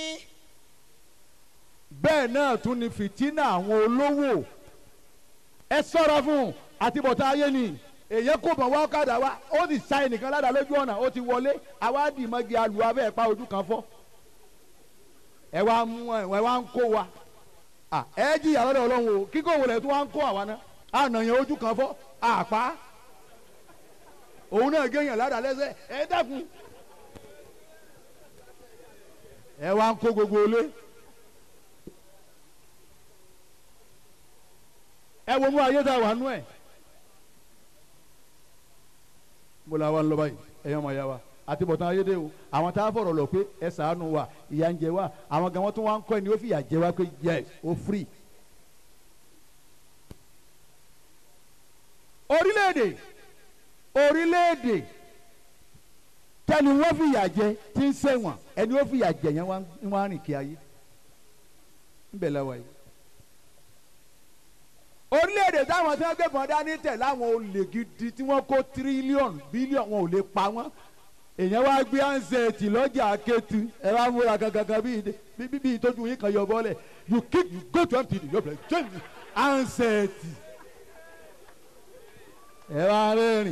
bẹ́ẹ̀ náà tún ni fìtínà àwọn olówó ẹ sọ́ra fún àtibọ̀tá ayé ni èyàn kò mọ̀ wá ọ̀kadà wa ó sì sa ẹnìkan ládàá lójú ọ̀nà ó ti wọlé àwa dì mọ́gi alu abẹ́ pa ojú kan fọ́ ẹ wá mú ẹ ẹ wá ń kó wa à, ẹ jìyà lọ́dọ̀ ọlọ́run o kíkó wọlé tó wá ń kó àwa náà ànàyàn ojú kan fọ́ àpá òun náà géèyàn ládàá lẹ́sẹ̀ ẹ dẹ́kun ẹ wá ń kó gbogbo ilé. ẹ wo mú ayé tá a wà nú ẹ mo la wa ń lọ báyìí ẹyọ ọmọ ya wa àti bọ̀tán ayédè o àwọn tá a fọ̀rọ̀ lọ pé ẹ sàánú wa ìyà ń jẹ wa àwọn gan wọn tún wá ń kọ́ ẹni ó fi ìyà jẹ wa pé yes o free. orílẹ̀-èdè orílẹ̀-èdè tẹni wọ́n fi ìyà jẹ tí ń sẹ́wọ̀n ẹni ó fi ìyà jẹ yẹn wá ń wá rìn kí ayé ń bẹ̀ lọ́wọ́ yìí orílẹ̀-èdè táwọn tí wọ́n gbé bọ́n dání tẹ̀ láwọn olè gidi tí wọ́n kó tírílíọ̀nù bílíọ̀nù wọn ò lè pa wọ́n èèyàn wá gbé ansẹ̀tì lọ́jà akétu ẹ wá múra gangan bíi bí bí bí ìtọ́jú yín kan yọ bọ́lẹ̀ you kick you go to mtd you play change handset ẹ wá rẹ́rìn.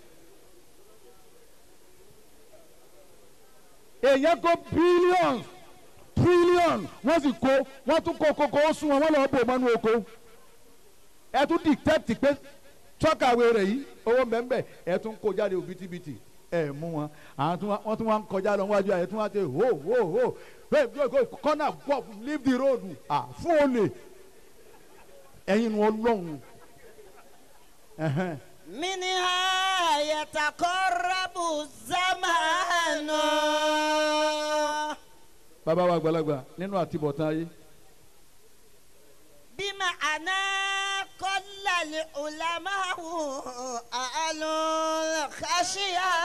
èèyàn kó billions trillion wọ́n sì kó wọ́n tún kó kókó ó sún wọn wọ́n lọ́ọ́ bò mọ́nú oko ẹ tún detect pé tọ́kàwé rẹ̀ yìí owó mbẹ́mbẹ́ ẹ tún kó jáde òbítíbitì ẹ mú wọn àwọn tún wá- wọ́n tún wá ń kọjá lọ wájú ẹ tún wá tẹ ho ho ho hey go go corner go leave the road ah fún olè ẹ̀yin nu ọlọ́run ẹ̀hẹ́n. منها يتقرب الزمان bàbá wa àgbàlagbà nínú àtibọ̀tán ayé بمعنى قل العلماء أهل الخشية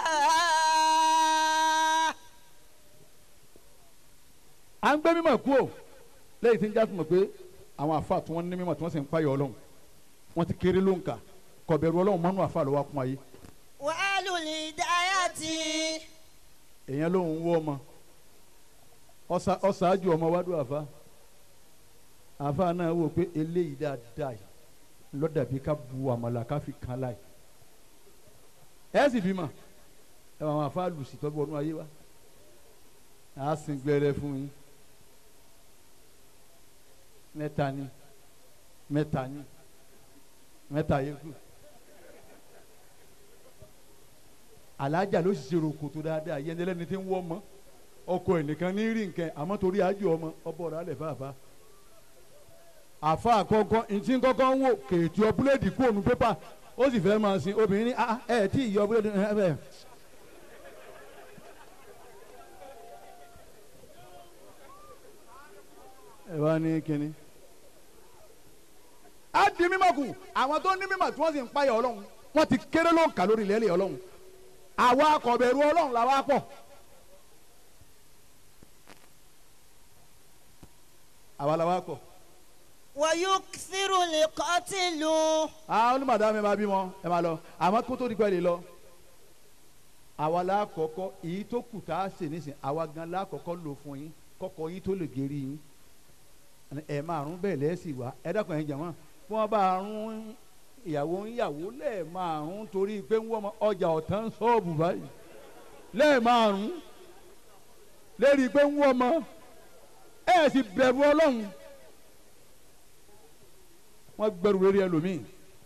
à ń gbé mímọ̀ kú o lẹ́yìn tí ń jásùmọ̀ pé àwọn àfa tí wọ́n ní mímọ̀ tí wọ́n sì ń payọ̀ ọlọ́run wọ́n ti kéré ló ń kà kọ̀bẹ̀rù ọlọ́run mọ́nú àfa ló wá kún ayé وأهل الهداية èèyàn ló ń wọ́ ọmọ ọ̀sà- ọ̀ṣáájú ọmọ wádùn àfa àfa náà wò pé eléyìí dáadáa yìí lọ́dàbí ká bu àmàlà ká fi kan láì ẹ sì bímọ ẹ wà àwọn àfa lùsì tọ́jú ọdún ayé wa a sì gbẹrẹ fún yín mẹ́ta ni mẹ́ta ni mẹ́ta yẹ kú alájà ló sì ṣe rògbòtò dáadáa yẹn lẹ́ni tí ń wọ́ ọmọ ọkọ ẹ̀ nìkan ní rí nǹkan àmọ́ torí àjò ọmọ ọbọ̀ rẹ̀ alẹ̀ fàáfà àfa àkọ́kọ́ ntí kọ́kọ́ ń wò kèétí ọ búlẹ́ẹ̀dì kú ònú pépà ó sì fẹ́ máa sin obìnrin ní ah ẹ̀ tí ì yọ búlẹ́ẹ̀dì ẹ̀ bẹ́ẹ̀. ẹ wá ní kínní. á di mímọ̀ kù àwọn tó ní mímọ̀ tí wọ́n sì ń payọ̀ ọlọ́run wọ́n ti kéré ló ń kà lórí ilẹ̀ ilẹ̀ ọlọ́run àwa akọ̀bẹ̀rù ọlọ́run làwa pọ̀. àwa làwa pọ̀. ويكثر القتل àwọn onímọ̀dá mi máa bímọ ẹ máa lọ àmọ́ kó tó di pẹ́ lè lọ. àwa la kọ́kọ́ èyí tó kù tá a ṣe nísìn àwa gan la kọ́kọ́ lò fún yín kọ́kọ́ yín tó lè gérí yín. ẹ márùn bẹ́ẹ̀ lẹ́sìn wá ẹ dákun ẹ̀ jẹ̀wọ́n bí wọ́n bá rún ìyàwó ìyàwó lẹ́ẹ̀márùn torí pé ń wọ́n ọjà ọ̀tán ṣọ́ọ̀bù báyìí lẹ́ẹ̀márùn lérí pé ń wọ́n mọ́ ẹ̀ sì bẹ̀rù ọlọ́run wọ́n gbẹ̀rù lórí ẹlòmíì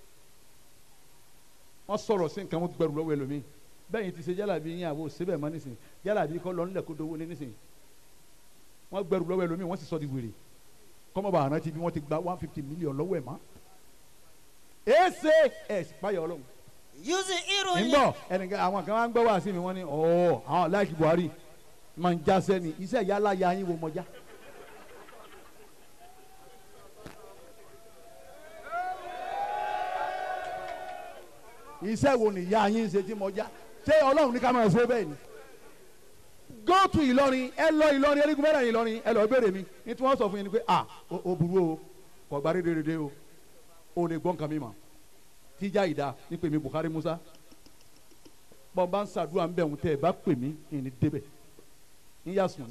wọ́n sọ̀rọ̀ sí nǹkan wọ́n gbẹ̀rù lọ́wọ́ ẹlòmíì bẹ́ẹ̀ yìí ti ṣe jálàbí yín àwọ̀ síbẹ̀ mọ́ nísìnyí jálàbí kọ́ lọ nílẹ̀ kó dowó ní nísìnyí wọ́n gbẹ̀rù lọ́wọ́ ẹlòmíì wọ́n sì sọ di wèrè kọ́mọba àrántí bí wọ́n ti gba one fifty million lọ́wọ́ ẹ̀ mọ́ èsè ẹ̀ payọ̀ ọlọ́run يظهر ń bọ̀ ẹnìkan àwọn kan wá ń gbọ́ wá sí mi wọ́n ní ọ̀ọ́ àwọn láìkí Buhari máa ń já sẹ́ni iṣẹ́ ìyá aláya yín wo mọ́já. iṣẹ́ wo ni ìyá yín ń ṣe tí mọ́já ṣé ọlọ́run ní ká máa ṣe bẹ́ẹ̀ ni. go to Ìlọrin ẹ lọ Ìlọrin erigun mẹ́rin Ìlọrin ẹ lọ béèrè mi ní tí wọ́n sọ fún yín ni pé ah o o burú o kò gba rédèrèdè o o lè gbọ́ nǹkan mi mọ̀ tíjà ìdá ní pèmí Buhari Musa bọ́n bá ń ṣàdúrà ń bẹ̀ ń tẹ́ ẹ bá pè mí ìní débẹ̀ ń yà sùn.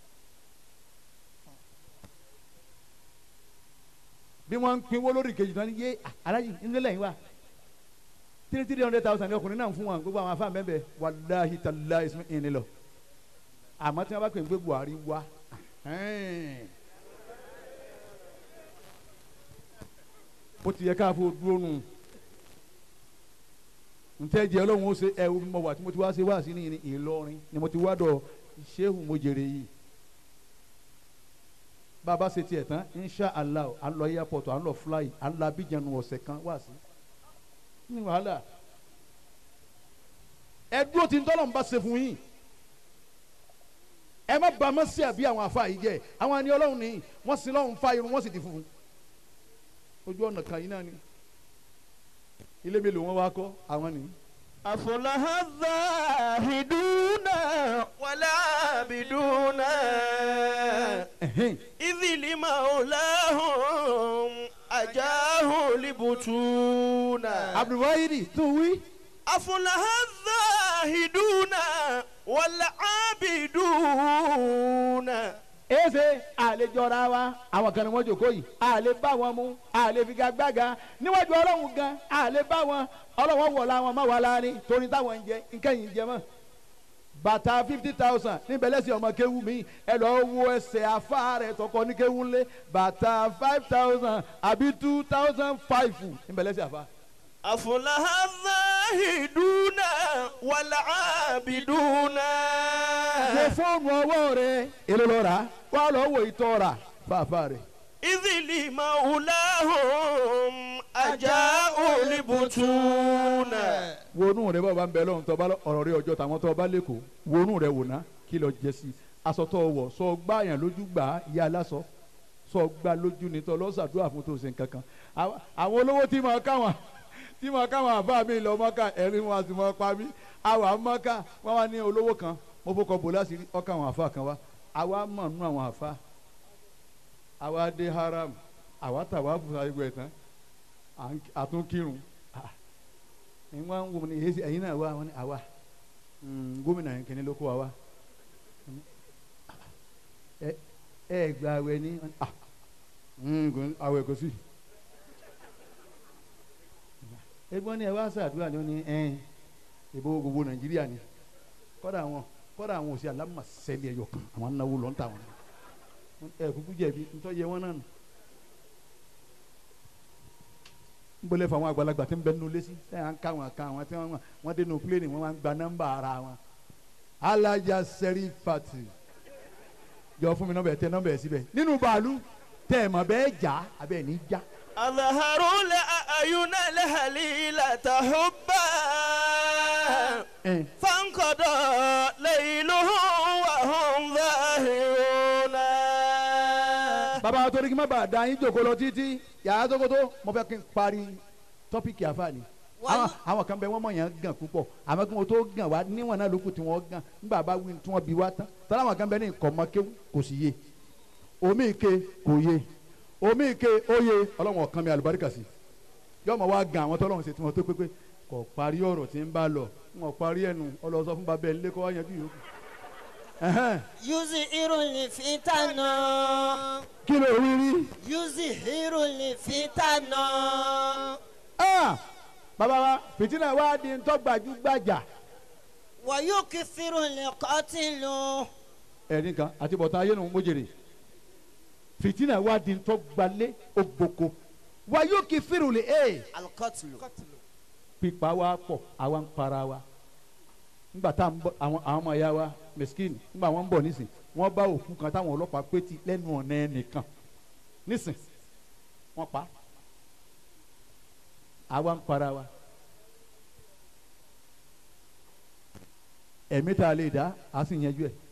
bí wọ́n ń pinwó lórí kejì náà ní yé alájì nílẹ̀ yín wá three three hundred thousand ní ọkùnrin náà ń fún wọn gbogbo àwọn afáàn bẹ́ẹ̀ bẹ́ẹ̀ wàláhi tàlá ìsúnmí ìní lọ àmọ́ tí wọ́n bá pè ń gbé Buhari wá ó ti yẹ káfó dúró nù ntẹ́ jẹ́ ọlọ́run ó ṣe ẹ mọ wà tí mo ti wá ṣe wá sí ní Ìlọrin ni mo ti wá dọ̀ Ṣéhù Mojèrè yìí bàbá ṣe tiẹ̀ tán insha allah à ń lọ airport à ń lọ fly à ń lọ Abidjan ọ̀sẹ̀ kan wá sí ní wàhálà ẹ dúró tí ntọ́lọ́run bá ṣe fún yín ẹ má ba má sí àbí àwọn afa yìí jẹ àwọn ẹni ọlọ́run ni wọ́n sin lọ́run fa irun wọ́n sì di funfun ojú ọ̀nà kan yìí náà ni ilé mélòó wọn wá kọ́ àwọn nìyí. أفلح الزاهدون والعابدون إذ لمولاهم أجاه لبطون abdulwahidi tún wí. أفلح الزاهدون والعابدون èsè àlejòra wa àwọn kan ní wọ́n jòkó yìí àlè bá wọn mú àlè figagbága níwájú ọlọ́run gan àlè bá wọn ọlọ́run wọ̀ la wọn má wà láàrin torí táwọn ń jẹ nǹkan yìí ń jẹ mọ́ bàtà fifty thousand níbẹ̀ lẹ́sìn ọmọ kéwú mi ẹ lọ wo ẹsẹ̀ afá rẹ̀ tọkọ ní kéwú ńlẹ̀ bàtà five thousand àbí two thousand five níbẹ̀ lẹ́sìn afá. أفلح الزاهدون والعابدون wo fóònù ọwọ́ rẹ̀ èlò lọ́ra wà lọ́ wo ìtọ́ ra fàáfà rẹ̀. إذ لمولاهم أجاءوا لبطون wonú rẹ bá bá ń bẹ lọ́run tó bá lọ- ọ̀rọ̀ rẹ ọjọ́ tàwọn tó bá lẹ́kọ̀ọ́ wonú rẹ wò ná kí lọ jẹ sí aṣọ tó wọ̀ sọ gbá yàn lójú gbà á ìyá aláṣọ sọ gbá lójú ní tọ́ lọ́sàdúrà fún tó ṣe nǹkan kan Àwọn- àwọn olówó tí mo káwọn tí mo káwọn àbá mi lọ mọ́ká ẹ̀rín wọn àti mọ́ pa mí àwọn àmọ́ká wọn wá ní olówó kan mo fọkọ̀ bò láṣìírí ọkọ̀ àwọn àfa kan wá àwa mọ̀ nínú àwọn àfa àwa dé haram àwa tàwa fún àgbẹ̀ tán à ń- àtúnkírun ẹ̀yin wá ń wo ni èyí ẹ̀yin náà wá wọn ni àwa Mm, gómìnà yẹn kìíní ló kó wa wá ẹ ẹ gba awẹ ní ah mm, kò- awẹ kò sí ẹgbọ́n ni ẹ wá sàdúrà ni ó ní ẹ ìbò gbogbo nàìjíríà ni kọ́dà àwọn kọ́dà àwọn òsì alámàsẹ́lẹ̀ ẹ̀yọ̀ kan àwọn anáwó lọ́n tà wọn ẹ kúkú jẹ̀bi ntọ́ yẹ wọn náà nù nbọlẹ fún àwọn àgbàlagbà tí ń bẹ nínú lẹsí ẹ à ń ká wọn kan àwọn tí wọn wọn dé nínú pílẹ̀nì wọn máa ń gba nọ́mbà ara wọn alájà sẹ́rí pàtì jọ fún mi nọ́mbà ẹ tẹ nọ́mbà ẹ síbẹ̀ nínú bàálù tẹ ẹ mọ̀ bẹ́ẹ̀ jà abẹ́ ní já أظهروا الأعين الهليلة حبا فانقضى ليلهم وهم ظاهرون bàbá wa torí kí n má bàa da yín jòkó lọ títí yàrá tókótó mo fẹ́ kí n parí tọ́pìkì àfààní àwọn àwọn kan bẹ wọ́n mọ̀ yàn gàn púpọ̀ àmọ́ kí wọ́n tó gàn wá níwọ̀n náà lókù tí wọ́n gàn nígbà bá wí tí wọ́n bí wá tán tọ́lá àwọn kan bẹ ní ìkọ̀mọ́kéwù kò sì yé omi ike kò yé omi ike ó yé ọlọ́wọ́n kan mi àlùbáríkà sí yọmọ wa gan àwọn tọ́lọ́wọ́n ṣe tí wọ́n tó pépé kò parí ọ̀rọ̀ tí ń bá lọ wọn parí ẹnu ọlọ́sọ fún babẹ́ ńlẹ́ kọ́ wá yanjú yòókù. Ẹ̀hẹ́n. yuzi irun fitana. kí ló wí rí. yuzi irun fitana. Ah, bàbá wa fìtínà wa di ntọ́gbàjú-gbàjà. wàyó kìfìrù lẹ́kọ́tìlù. ẹ̀rín kan àti bọ̀tán ayé nu mójèrè fìtínà wa di ntọ́gbalẹ̀ ògbóko wa yóò kí fírùlì ẹ̀ alikọ́tìlù. pípa wa pọ̀ àwa ń para wa ńgbà tá à ń bọ̀ àwọn àwọn ọmọ ya wa mẹsìkìnì ńgbà wọn ń bọ̀ nísìn wọ́n bá òkú kan táwọn ọlọ́pàá pétì lẹ́nu ọ̀nà ẹnìkan nísìn wọ́n pa àwa ń para wa ẹ̀mí tá a lè dá a sì yanjú ẹ̀.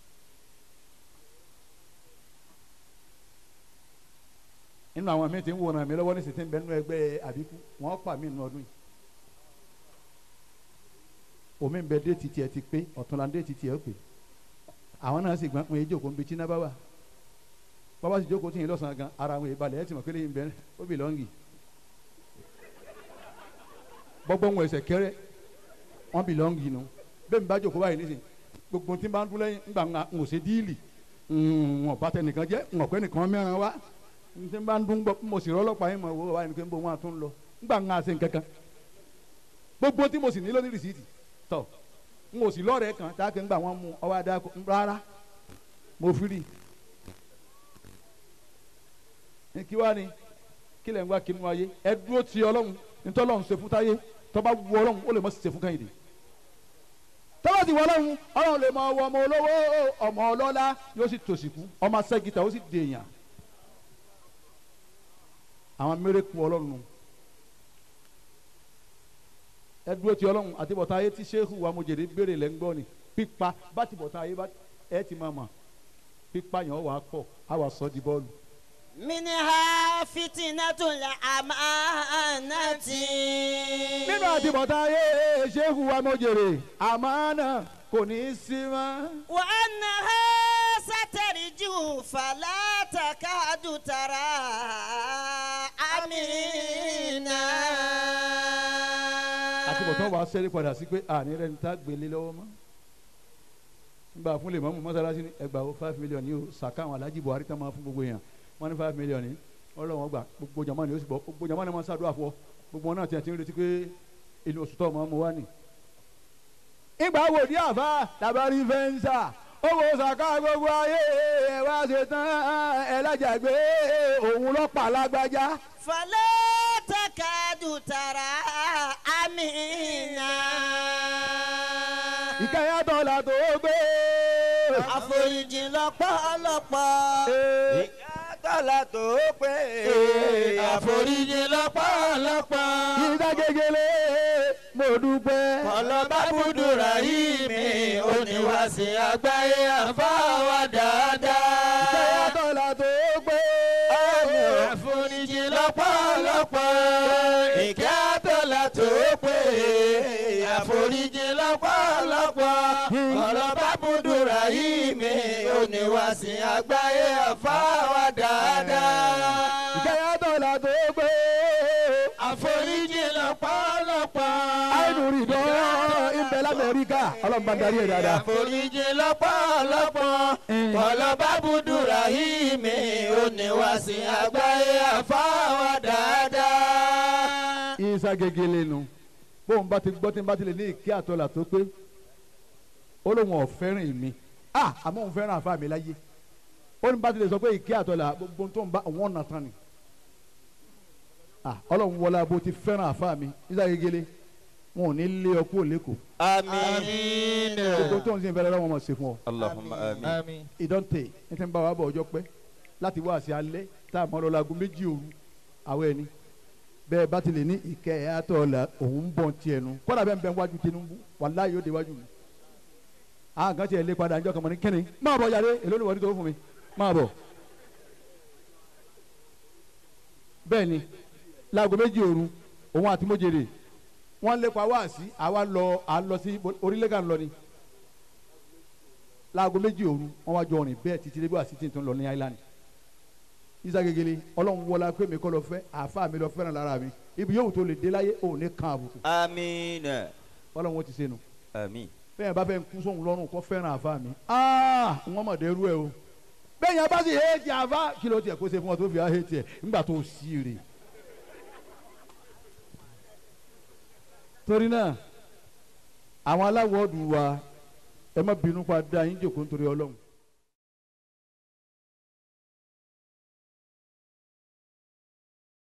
nínú àwọn míì tí ń wòran mi lọ́wọ́ ní sèté ń bẹ nínú ẹgbẹ́ àbíkú wọ́n pa mí nínú ọdún yìí omi ń bẹ déètì tiẹ̀ ti pé ọ̀túnla déètì tiẹ̀ ó pé àwọn náà sì gbọ́n pé ìjókòó ń bi tíná bá wà bàbá sì jókòó tì yín lọ́sàn-án gan ara àwọn ìbalẹ̀ ẹ̀ ti mọ̀ pé lẹ́yìn bẹ́ẹ̀ ó bì lọ́ngì bọ́gbọ́n wọn ẹsẹ̀ kẹrẹ́ wọ́n bì lọ́ngì nu bẹ́ẹ̀ mi bá jókòó báyìí nísìnyí gbogbo tí n bá ń dún lẹ́yìn ńgbà ń ṣe díìlì wọn bá tẹ nìkan jẹ́ wọn pẹ́ nìkan mẹ́rin wá n tí n bá ń dún gbọ́ mo sì rọ́lọ́pàá yín mọ̀ wò wáyé nìkan bó wọn àtún lọ ńgbà ń ṣe nǹkan kan gbogbo tí mo sì nílò ní rìsíìtì tọ̀ n ò sì lọ́ọ̀rẹ́ kan tá a kẹ́ ń gbà wọ́n mú ọwọ́ adá rárá mo fi rí i kí wá ni kí lẹ̀ ń wá kínú ayé ẹ dúró ti ọlọ́run nítorí ọlọ́run ṣe fún táyé tọ́ba wu ọlọ́run ó lè mọ̀ sí ṣe fún kẹ́hìndé tọ́ba ti wọ ọlọ́run ọlọ́run lè mọ ọwọ́ ọmọ olówó ọmọ ọlọ́lá yóò sì tòṣìkú ọmọ asẹ́gìtà ó sì dèèyàn àwọn mérekù ọlọ́run nù ẹ dúró ti ọlọ́run àti bọ̀tá ayé tí sẹ́hù wa mojèrè béèrè lẹ́ ń gbọ́ ni pípa bá ti bọ̀tá ayé ẹ ti máa mọ̀ pípa yẹn wà á pọ̀ á wà sọ́ di bọ́ọ̀lù minha fitinatul amanati. nínú àtibọ̀tán ayé ṣéhù wa mọ̀jèrè àmánà kò ní í sí mọ́. wa annaha satarju fala takadu tara amina. àtibọ̀tán wa sẹ́rí padà sí pé àní rẹ̀ ń ta gbélé lọ́wọ́ mọ́. nígbà fún lè mọ́mú mọ́sálásí ní ẹgbàá ó five million ní o sàká àwọn alájí buhari tán máa fún gbogbo èèyàn wọ́n ní five million ní ọlọ́wọ́n gbà gbogbo jama ni ó sì bọ́ gbogbo jama ni wọ́n ṣàdúrà fún ọ gbogbo wọn náà tiẹ̀ ti ń retí pé inú oṣù tó ọmọ mu wá nì. ìgbà wo ní àfa tàbárí fẹ́ǹsà owó sàká gbogbo ayé ẹ wá ṣe tán ẹ lájàgbé òun lọ́pàá lágbájá. فلا تكاد ترى أمينا ìkẹyàtọ̀ là tó gbé. àforíjì lọ́pọ̀lọpọ̀. tọ́lá tó pé àforíjì lọ́pọ̀lọpọ̀. ìdá gegele mo dúpẹ́. ọlọ́ba búdúrà yìí mi ò ní wá sí àgbáyé àfáwà dáadáa. ìkẹyàtọ̀ là tó gbé. àforíjì lọ́pọ̀lọpọ̀. ìkẹ́ tọ́lá tó pé àforíjì lọ́pọ̀lọpọ̀. ọlọ́ba búdúrà yìí mi ò ní wá sí àgbáyé àfáwà dáadáa. ìkẹyàtọ̀ là tó gbé. àforíjì lọ́pọ̀lọpọ̀. àìnúrí dán ibẹ̀ lamẹ́ríkà ọlọ́mọba darí ẹ̀ dáadáa. àforíjì lọ́pọ̀lọpọ̀. ọlọ́ba búdúrà yìí mi ò ní wá sí àgbáyé àfáwà dáadáa. isa gegele nu bóun bá ti gbọ́ tí n bá ti lè ní ìkí àtọ́là tó pé ó lóun ọ̀fẹ́ràn mi ah àmọ́ òun fẹ́ràn àfa mi láyé ó ní bá ti lè sọ pé ìkí àtọ́là gbogbo tó ń bá òun ọ̀nà tán ni ah ọlọ́run wọlé abo ti fẹ́ràn àfa mi isa gegele wọn ò ní lé ọ kúrò lẹ́kọ̀ọ́ àmín. gbogbo tó ń sin fẹ́rẹ́ lọ́wọ́ mọ̀ sí fún ọ Allahumma àmín. ìdọ́ǹtè ní ti ń bá wa bọ̀ ọjọ́ pẹ́ láti wá sí alẹ́ tá a mọ̀ lọ́la aago méjì òru àwọn ẹni bẹ́ẹ̀ bá ti lè ní ìkẹ́ ẹ̀ àtọ̀ la òun ń bọ̀ tiẹ̀ nu kọ́dà bẹ́ẹ̀ ń bẹ wájú Tinubu wàláyé yóò dé wájú mi àwọn kan tiẹ̀ lé padà ńjọ́ kan mọ̀ ní kíni máa bọ̀ yàrá èló ni wọ́n ti tó fún mi máa bọ̀ bẹ́ẹ̀ ni láago méjì òru òun àti mójèrè wọ́n lépa wá sí àwa lọ à ń lọ sí orílẹ̀ kan lọ ni láago méjì òru wọ́n wá jọ rìn bẹ́ẹ̀ títí débi wá sí tí n tó ń lọ ní island isa gegele ọlọ́run wọlá pé mi kọ́ lọ fẹ́ àáfà mi lọ fẹ́ràn lára mi ibi yóò tó lè dé láyé òun ní kan àbùkù àmín. ọlọ́run ó ti sẹ́nu àmín. bẹ́ẹ̀ bá fẹ́ kú sóhun lọ́rùn kọ́ fẹ́ràn àáfà mi aa wọ́n mọ̀ dẹ́rú ẹ o bẹ́ẹ̀ yẹn bá sì hétí àáfà kí ló tiẹ̀ kó ṣe fún ọ tó fi hétí ẹ̀ ńgbà tó sí rè torí náà àwọn aláwọ̀ ọ̀dùn wa ẹ má bínú pa dá yín jòkó nítorí ọlọ́run